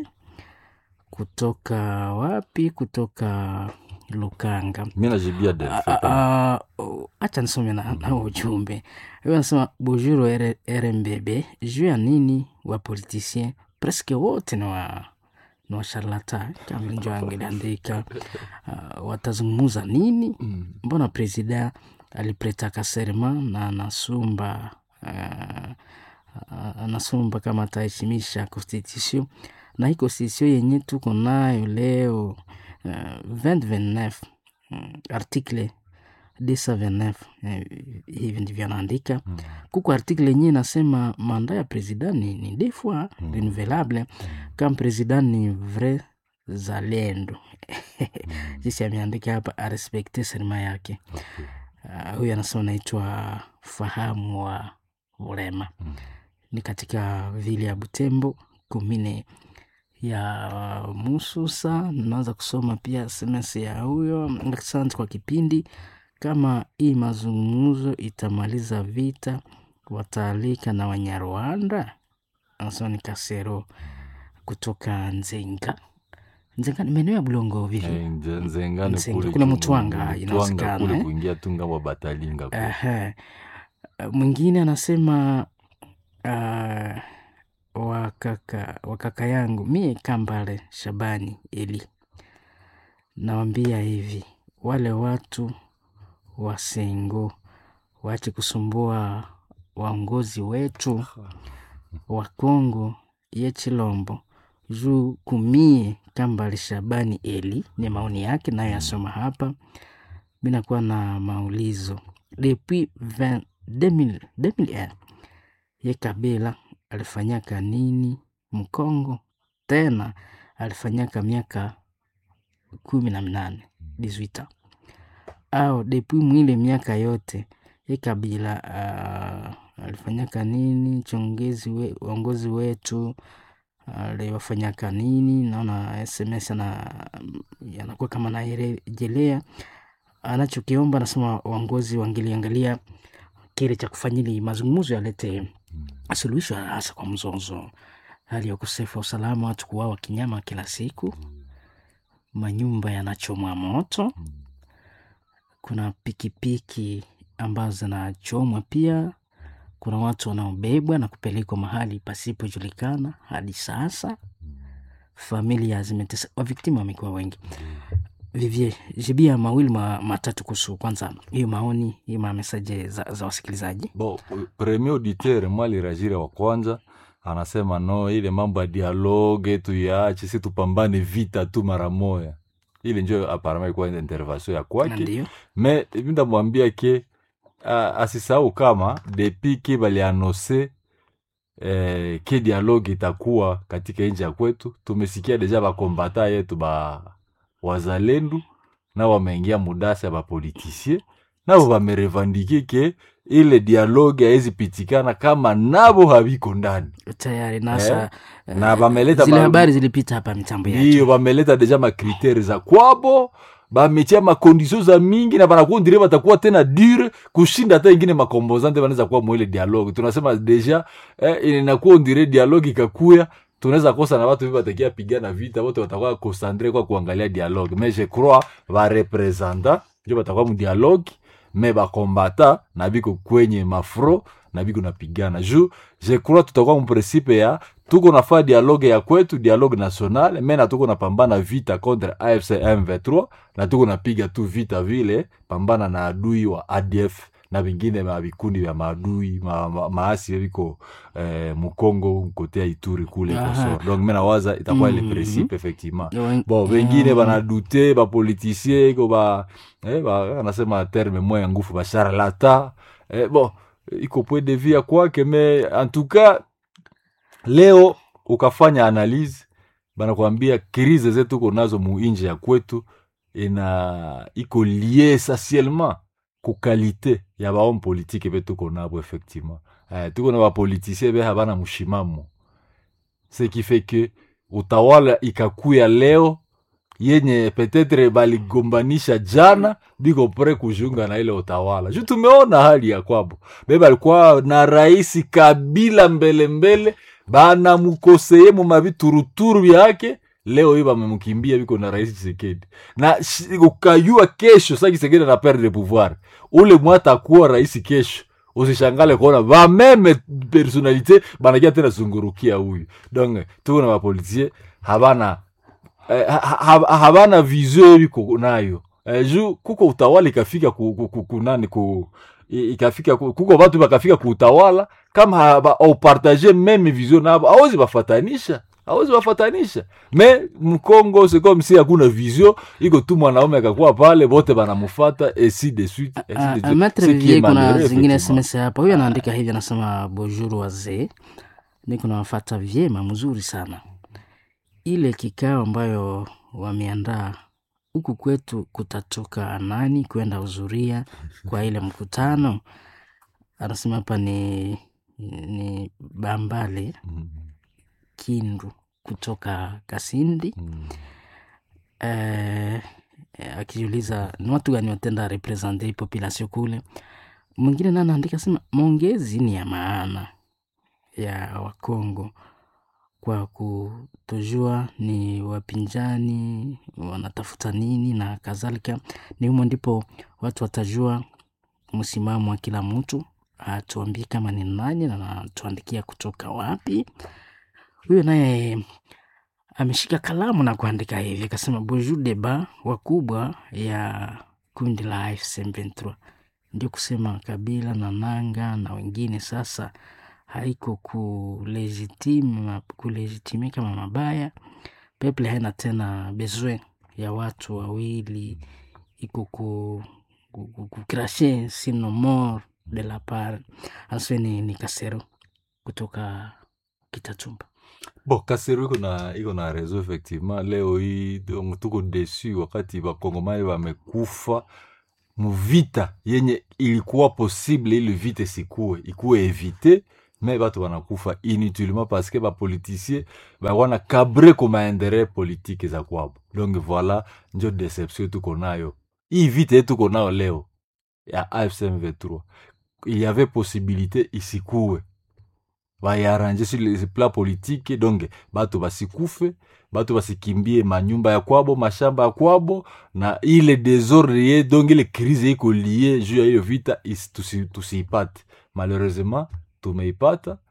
kutoka wapi? Kutoka Lukanga. mi najibia Delphi, Ah, pana. ah, oh, acha nisome na, na ujumbe huyo anasema bujuru R- rmbb juu ya nini wa politicien preske wote ni wa ni washarlata kama njo angeliandika uh, watazungumuza nini mbona presida alipretaka serma na anasumba uh, uh, anasumba kama ataheshimisha constitution na hii constitution yenye tuko nayo leo uh, 2029 mm, article 229 eh, hivi ndivyo anaandika mm. kuko article yenyewe inasema manda ya president ni, ni deux fois mm. renouvelable kama president ni vrai zalendo jinsi ameandika hapa arespekte serima yake uh, huyu anasema naitwa fahamu wa ulema ni katika vile ya butembo kumine ya mususa naweza kusoma pia sms ya huyo asante kwa kipindi kama hii mazungumzo itamaliza vita wataalika na wanyarwanda anasema ni kasero kutoka nzenga nzenga ni maeneo ya bulongo vivi Eh, nze- nzengane Nzenga, kule kule tu- Mutwanga, Mutwanga inawezekana, kule eh? kuingia tu ngambo ya batalinga kule. Ehe. mwingine anasema uh, wakaka, wakaka yangu mie kambale shabani eli nawambia hivi wale watu wa sengo waache kusumbua waongozi wetu wa kongo ye chilombo juu kumie kambale shabani eli ni maoni yake nayo yasoma hapa mi nakuwa na maulizo depuis 20 2000 2001 ye kabila alifanyaka nini mkongo tena alifanyaka miaka kumi na minane 18 au depuis mwile miaka yote ye kabila uh, alifanyaka nini chongezi we, uongozi wetu aliwafanyaka nini naona sms ana yanakuwa kama narejelea anachokiomba anasema waongozi wangeliangalia kile cha kufanyili mazungumzo yalete suluhisho hasa kwa mzozo hali ya ukosefu wa usalama watu kuwawa kinyama kila siku manyumba yanachomwa moto kuna pikipiki ambazo zinachomwa pia kuna watu wanaobebwa na kupelekwa mahali pasipojulikana hadi sasa familia zimetesa waviktimu wamekuwa wengi vivie jibia mawili ma, matatu kuhusu kwanza hiyo maoni hiyo mamesaje za, za wasikilizaji bon premier auditeur mwa alirajira wa kwanza anasema no ile mambo ya dialogue tuyaache si tupambane vita tu mara moya ile njo aparama ilikuwa intervention ya kwake ndio me ndamwambia ke uh, asisahau kama depuis ke balianose eh, ke dialogue itakuwa katika nchi ya kwetu tumesikia deja bakombata yetu ba wazalendu nao wameingia mudasa ya bapolitisie nabo bamerevandike ke ile dialogue haezi pitikana kama nabo habiko ndani tayari nasa eh, na bameleta zile ba- habari zilipita hapa mitambo yake ndiyo bameleta deja makriteri za kwabo bametia makondisio za mingi na banakundire batakuwa tena dure kushinda hata ingine makombozante banaweza kuwa mwile dialogue tunasema deja eh, inakuwa ndire dialogue ikakuya tunaweza kosa na watu hivi batakia pigana vita wote watakuwa concentre kwa kuangalia dialogue mais je crois barepresenta njo batakuwa mudialogue me bakombata na biko kwenye mafro na biko napigana ju je crois tutakuwa muprincipe ya tuko nafaa dialogue ya kwetu dialogue national me na tuko napambana vita contre afc m23 na tuko napiga tu vita vile pambana na adui wa adf na vingine ma vikundi vya maadui ma, ma, maasi viko eh, mukongo kote ya ituri kule Aha. koso donc me nawaza itakuwa ile Mhm. principe effectivement Wen- bon wengine Mm. banadute bapolitisie iko ba, eh, ba anasema terme moya ya ngufu basharlata eh, bon iko point de vue ya kwake me en tout cas leo ukafanya analyse banakwambia krize zetu uko nazo muinje ya kwetu ina iko lie essentiellement ku kalite ya bahomme politique be tuko nabo effectivement eh, tuko na bapolitisien be habana mushimamo ce qui fait que utawala ikakuya leo yenye petetre baligombanisha jana biko pre kujiunga na ile utawala juu tumeona hali ya kwabo be balikuwa na raisi kabila mbele mbele banamukoseye mu mavituruturu vyake leo hii bamemkimbia biko na rais Tshisekedi na shi- ukayua kesho sa Tshisekedi na perdre pouvoir ule mwata akuwa rais kesho usishangale kuona bameme personalite banakia tena zungurukia huyu donc tuko na bapolitisie habana eh, ha, ha, habana vision biko nayo eh, ju kuko utawala ikafika ku, ku, ku, ku nani ku i- ikafika ku- kuko batu bakafika ku utawala kama haba- aupartage meme vision nabo awezi bafatanisha awezi bafatanisha me mkongo c'est comme si hakuna vision iko tu mwanaume akakuwa pale bote banamufata et si de suite et si de suite. Maitre Ce qui est Vivier, kuna malheureux, zingine effectivement. SMS hapa. Huyu anaandika hivi, anasema bonjour wazee, niko nawafata vyema, mzuri sana. Ile kikao ambayo wameandaa huku kwetu, kutatoka nani kwenda huzuria kwa ile mkutano? Anasema hapa ni ni Bambale Mm, Kindu kutoka Kasindi. mm. eh, eh, akijiuliza ni watu gani watenda represente population kule. Mwingine naye anaandika sema maongezi ni ya maana ya Wakongo kwa kutojua ni wapinzani wanatafuta nini na kadhalika. Ni humo ndipo watu watajua msimamo wa kila mtu, atuambie kama ni nani na anatuandikia kutoka wapi. Huyo naye ameshika kalamu na kuandika hivi, akasema bonjour deba wakubwa ya kundi la AFC M23, ndio kusema Kabila na Nanga na wengine sasa haiko kulegitime kulegitime kama mabaya. Peple haina tena besoin ya watu wawili, iko ku ku- ku- kukrashe sino mort de la part anasema ni, ni Kasero kutoka Kitatumba. bon kasero iko na iko na reseau effectivement leo hii donc tuko desu wakati bakongomani wamekufa muvita yenye ilikuwa possible ili vita isikuwe ikuwe evite me batu banakufa inutilement parce que bapoliticien bakwana kabre ko maentere politike za kwabo donc voilà njo deception tuko nayo hii vita yetu tuko nayo leo ya AFC M23 il y avait possibilité isikuwe bayarange sur le plan politique donc bato basikufe bato basikimbie manyumba ya kwabo mashamba ya kwabo na ile desordre ye donc ile crise iko lie juu ya hiyo vita is- tusi- tusiipate malheureusement tumeipata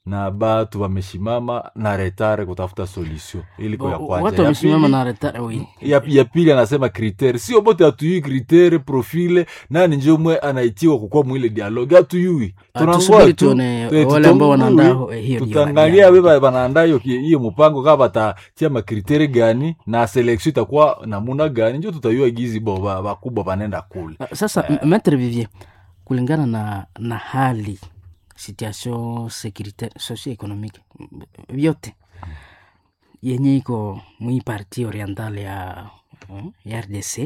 na batu wameshimama na retare kutafuta solution iliko ya Wa- kwanza watu Ya wamesimama pili- na reta oui. ya, ya pili anasema kritere sio bote hatuyui kritere profile nani njo mwe anaitiwa kukua mwile dialogue hatuyui Ah, tusubiri tuone wale ambao wanaandaa ho- hiyo tutangalia dialogue. we banaandaa hiyo ki- hiyo mpango kaa batatia makritere gani na selection itakuwa namuna gani njo tutayua gizi bo ba- bakubwa banenda kule Ah, sasa uh, maitre vivier kulingana na na hali situation securitaire socio-economique m- vyote yenye iko mwi parti oriental ya, mm, ya rdc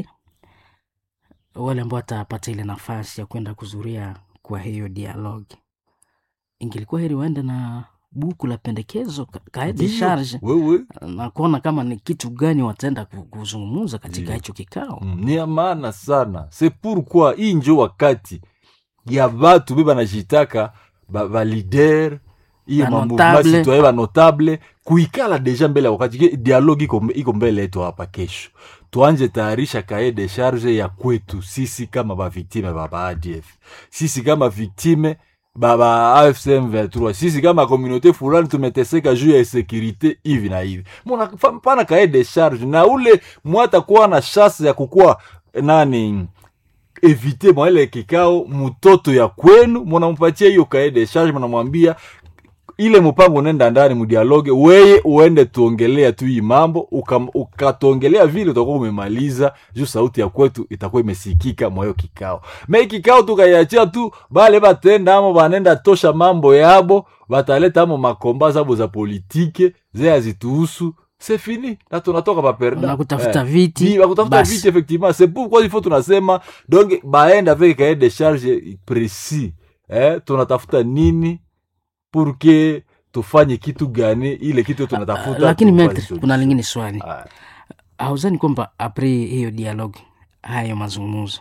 wale ambao watapata ile nafasi ya kwenda kuzuria kwa hiyo dialogue ingilikuwa heri waende na buku la pendekezo ka- kae de Ndiyo, charge wewe na kuona kama ni kitu gani wataenda ku- kuzungumza katika Ndiyo. hicho kikao Mm, ni ya maana sana se pourquoi hii njo wakati ya batu be banajitaka balider iyo Ba mamouvement notable. citoyen banotable kuikala deja mbele ya wakati Ke dialogue iko, iko mbele yetu hapa kesho tuanje tayarisha kae de charge ya kwetu sisi kama baviktime ba baadf sisi kama viktime baba afcm 23 sisi kama komunote fulani tumeteseka juu ya sekirite hivi na hivi muna fa- pana kae de charge na ule mwatakuwa na shase ya kukuwa nani evite mwa ile kikao mtoto ya kwenu munampatia hiyo kae de charge munamwambia ile mpango unaenda ndani mudialoge weye uende tuongelea tu hii mambo uka- ukatuongelea vile utakuwa umemaliza juu sauti ya kwetu itakuwa imesikika mwayo kikao me kikao tukaiachia tu bale batenda amo banenda tosha mambo yabo bataleta amo makomba zabo za politike ze azituhusu se fini na tunatoka paperda na kutafuta viti bakutafuta basi. viti effectivement c'est pourquoi il faut tunasema donc baende avec cahier de charge précis eh, tunatafuta nini pour que tufanye kitu gani ile kitu tunatafuta lakini tufanye metre solution. kuna lingine swali Ah, hauzani kwamba apres hiyo dialogue hayo mazungumzo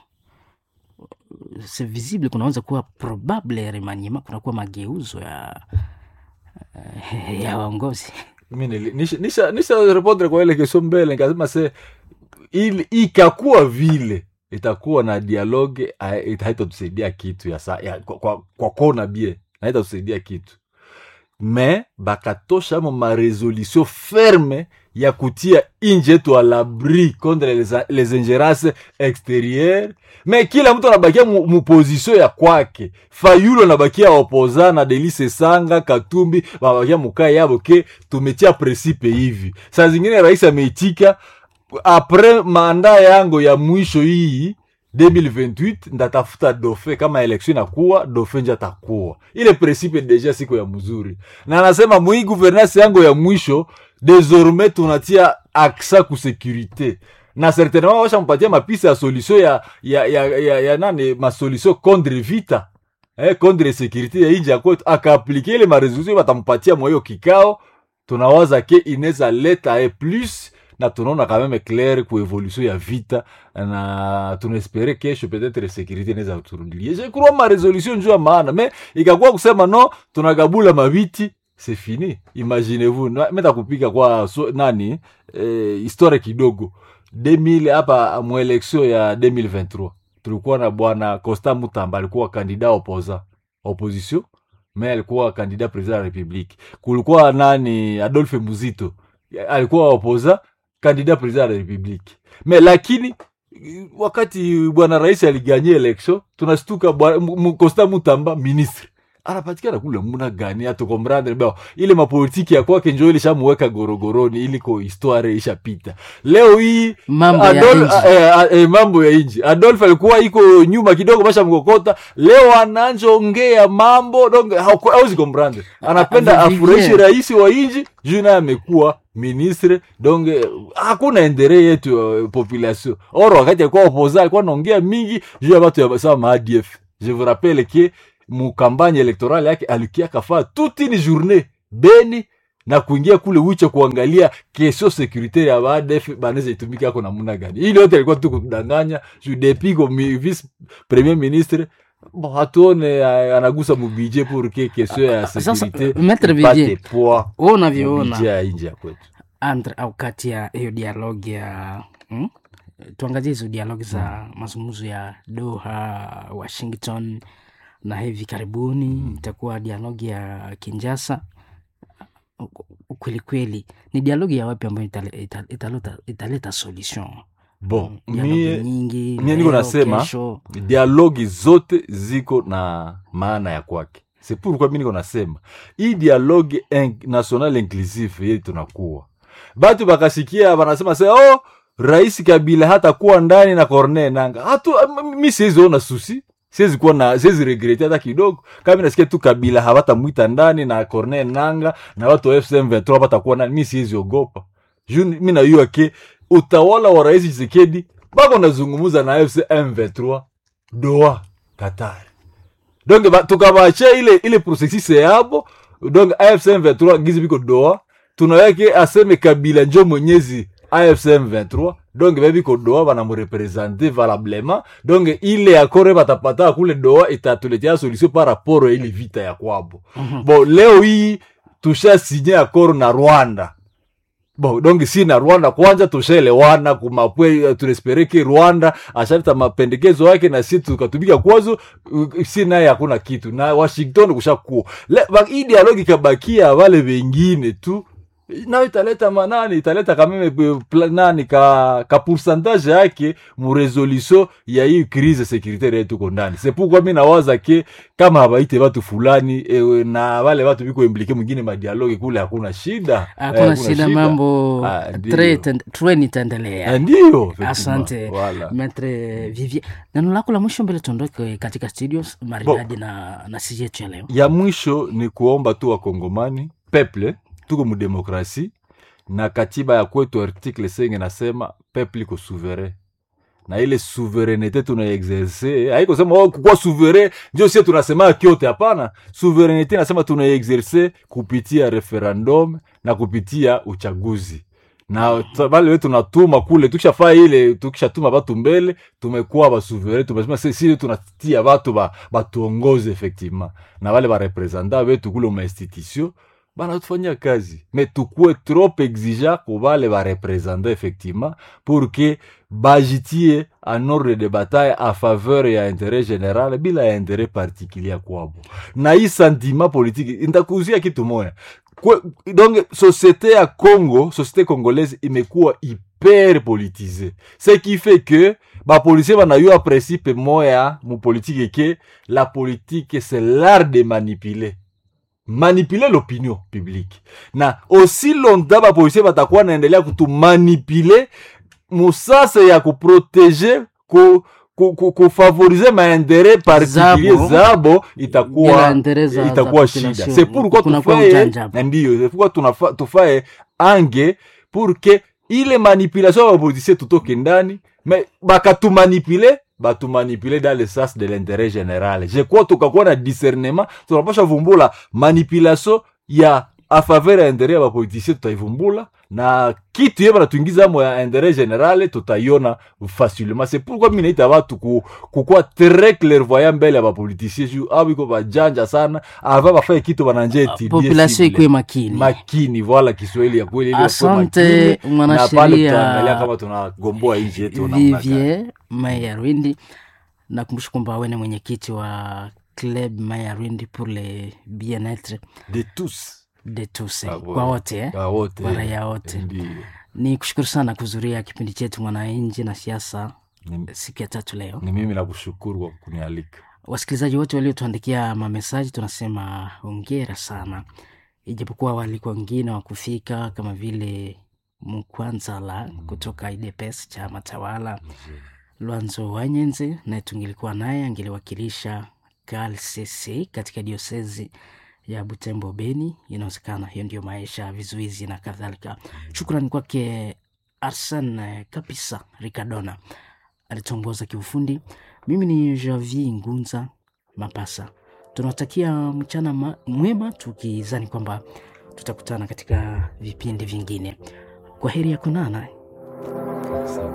se visible kunaweza kuwa probable remaniema kunakuwa mageuzo ya ya waongozi mi nili- nisha- nisha nisha répondre kwa ile kesho mbele nikasema se ili ikakuwa vile itakuwa na dialogue ah, ita- haitatusaidia kitu ya, sa, ya kwa, kwa, kwa kona bie na haitatusaidia kitu me bakatosha mo maresolution ferme ya kutia inji yetu a l'abri contre les, les ingerences extérieures me kila mtu anabakia mu, mu position ya kwake fayulo anabakia opoza na delise sanga katumbi babakia mukaa yabo ke tumetia presipe hivi saa zingine rais ameitika apres manda yangu ya mwisho hii 2028 ndatafuta dofe kama election inakuwa dofe nje atakuwa ile principe deja siko ya mzuri na anasema mwii gouvernance yangu ya mwisho désormais tunatia aksa ku sécurité na certainement washampatia mapisa ya solution ya, ya, ya, ya, ya nani masolution contre vita eh, contre sécurité ya inji ya kwetu akaaplike ile maresolution batampatia mwahiyo kikao tunawaza ke inaweza leta e plus na tunaona quand même clair ku evolution ya vita na tunaespere kesho peut-être sécurité inaweza turudilie je crois ma resolution njuu ya maana me ikakuwa kusema no tunagabula mabiti c'est fini imaginez-vous Na- meta kupika kwa so, nani eh, historia kidogo 2000 hapa mwelection ya 2023 tulikuwa na bwana Costa Mutamba alikuwa kandida opoza opposition me alikuwa kandida president ya republique kulikuwa nani Adolphe Muzito alikuwa opoza kandida president ya republique me lakini eh, wakati bwana rais aliganye election tunastuka bwana- mu- mu- Costa Mutamba ministre anapatikana kule muna gani atukomrandre bao ile mapolitiki ya kwake njo ilishamuweka gorogoroni iliko histoire ishapita leo hii mambo ya Adol- nchi eh, eh, eh, mambo ya inji adolf alikuwa iko nyuma kidogo basha mkokota leo ananjongea mambo donc hauko- hauzi komprendre anapenda Ah, Vivier. afurahishe rais wa inji juu naye amekuwa ministre donc eh, hakuna endere yetu uh, population or wakati alikuwa opoza alikuwa naongea mingi juu ya batu ya sawa maadf je vous rappelle ke mukampagne elektorale yake alikia kafaa toute une journée beni na kuingia kule wicha kuangalia kesho securitaire ya baadef banaweza itumika yako namna gani ili yote alikuwa tu kudanganya juu depuis comme vice premier ministre bon hatuone ah, anagusa mubije pour que kesho ya Sasa, securite Maître ipate Vivier, poa wewe unavyoona mubije ya inji ya kwetu andre au kati ya hiyo dialogue ya hmm? tuangazie hizo dialogue za mazungumzo ya doha washington na hivi karibuni itakuwa dialogi ya Kinjasa. Ukweli kweli ni dialogi ya wapi ambayo itale- ita- italeta, italeta solution bon dialogi mie nyingi mie niko leo, nasema kesho. dialogi zote ziko na maana ya kwake c'est pourquoi mi niko nasema hii dialogue in, national inclusive yetu tunakuwa batu bakasikia banasema se oh rais kabila hata kuwa ndani na corne nanga hatu mi siwezi ona susi siwezi kuwa na siwezi regrete hata kidogo kama nasikia tu kabila hawatamwita ndani na corne nanga na watu wa fcm 23 hawatakuwa ndani mi siwezi ogopa juu mi najua ke utawala wa rais chisekedi bako nazungumuza na fc m23 doa qatar donc ba- tukabachia ile ile processus yabo donc afc m23 gizi biko doa tunaweke aseme kabila njo mwenyezi afc m23 donc bebiko doa banamurepresente valablement donc ile akore batapata kule doa itatuletea solution par rapport ya ile vita ya kwabo bon leo hii tusha sinye akoro na rwanda bon donc si na rwanda kwanza tushaelewana kumapwe turespereke rwanda ashaleta mapendekezo yake na si tukatumika kwazo uh, si naye hakuna kitu na washington kushakuwa Le- ba- hii dialogi ikabakia wale wengine tu nayo italeta manani italeta kameme eh, pla- nani ka, ka pourcentage yake muresolution ya hii crise securitaire yetu ko ndani c'est pourquoi mi nawaza ke kama habaite watu fulani ewe, na wale watu biko implike mwingine madialogi kule hakuna shida Eh, hakuna shida mambo Ah, ndiyo. tre- ten- treni itaendelea Eh, ndiyo effectivement. asante Voilà. metre vivier neno lako la mwisho mbele tuondoke katika studio maridadi na, na sisi yetu ya leo ya mwisho ni kuomba tu wakongomani peple tuko mudemokrasi na katiba ya kwetu article senge nasema peple iko souverain na ile souverenete tunaexerce haiko sema oh, kukuwa souverain ndio sie tunasema kyote hapana souverenete nasema tunaexerce kupitia referendum na kupitia uchaguzi na ta- bale wetu tunatuma kule tukishafaa ile tukishatuma batu mbele tumekuwa basuvere tumesema si- si tunatia batu ba- batuongoze effectivement na wale barepresenta wetu kule mainstitution banatufanyia kazi me tukuwe trop exigent ku bale barepresenta effectivement pour que bajitie en ordre de bataille a faveur ya interet général bila ya interet particulier kwabo na hii sentiment politique ntakuzia kitu moya Kwe, donc société ya congo société congolaise imekuwa hyper politisée ce qui fait que bapolisier banayua principe moya mupolitike ke la politique c'est l'art de manipuler manipuler l'opinion publique na aussi longtemps bapolisier batakuwa naendelea kutumanipule musase ya kuprotege ku, ku, ku, kufavorize maentere particulier Zabo. zabo Bila itakuwa intérêt za- itakuwa za shida population. c'est pourquoi Kunakuwa tufaye ujanja. na ndiyo c'est pourquoi tunafa- tufaye ange pour que ile manipulation ya bapolitisie tutoke ndani me bakatumanipule batumanipule dans le sens de l'intérêt général je crois tukakuwa na discernement tunapasha vumbula manipulation ya a faveur ya intérêt ya bapolitisie tutaivumbula na kitu ye banatuingizamo ya intérêt général tutaiona facilement c'est pourquoi mi naita batu ku, kukuwa très clairvoyant mbele ya bapolitisie ju au iko bajanja sana ava bafaye kitu bananja etudie population cible ikuwe makini makini voila kiswahili ya kweli ili wakuwe Asante, makini, mwanasheria na pale tutaangalia kama tunagomboa nchi yetu namna gani. Vivier Maya Rwindi. Nakumbusha kwamba wewe ni mwenyekiti wa Club Maya Rwindi pour le bien-etre de tous de tous Ah, kwa ouais. wote eh? Kwa wote Kwa raia wote. Ndiyo. Ni kushukuru sana kuzuria kipindi chetu mwananchi na siasa Ni- siku ya tatu leo. ni mimi nakushukuru kwa kunialika Wasikilizaji wote waliotuandikia mamesaji tunasema hongera sana, ijapokuwa walikuwa wengine wa kufika kama vile Mkwanzala kutoka IDPS chama tawala, Lwanzo Wanyenze naye tungilikuwa naye angeliwakilisha KLCC katika diosezi ya Butembo Beni. Inawezekana hiyo ndio maisha, vizuizi na kadhalika. Shukrani kwake Arsen Kapisa Ricardona alituongoza kiufundi. Mimi ni Javi Ngunza Mapasa. Tunawatakia mchana ma- mwema, tukizani kwamba tutakutana katika vipindi vingine. Kwa heri ya kunana.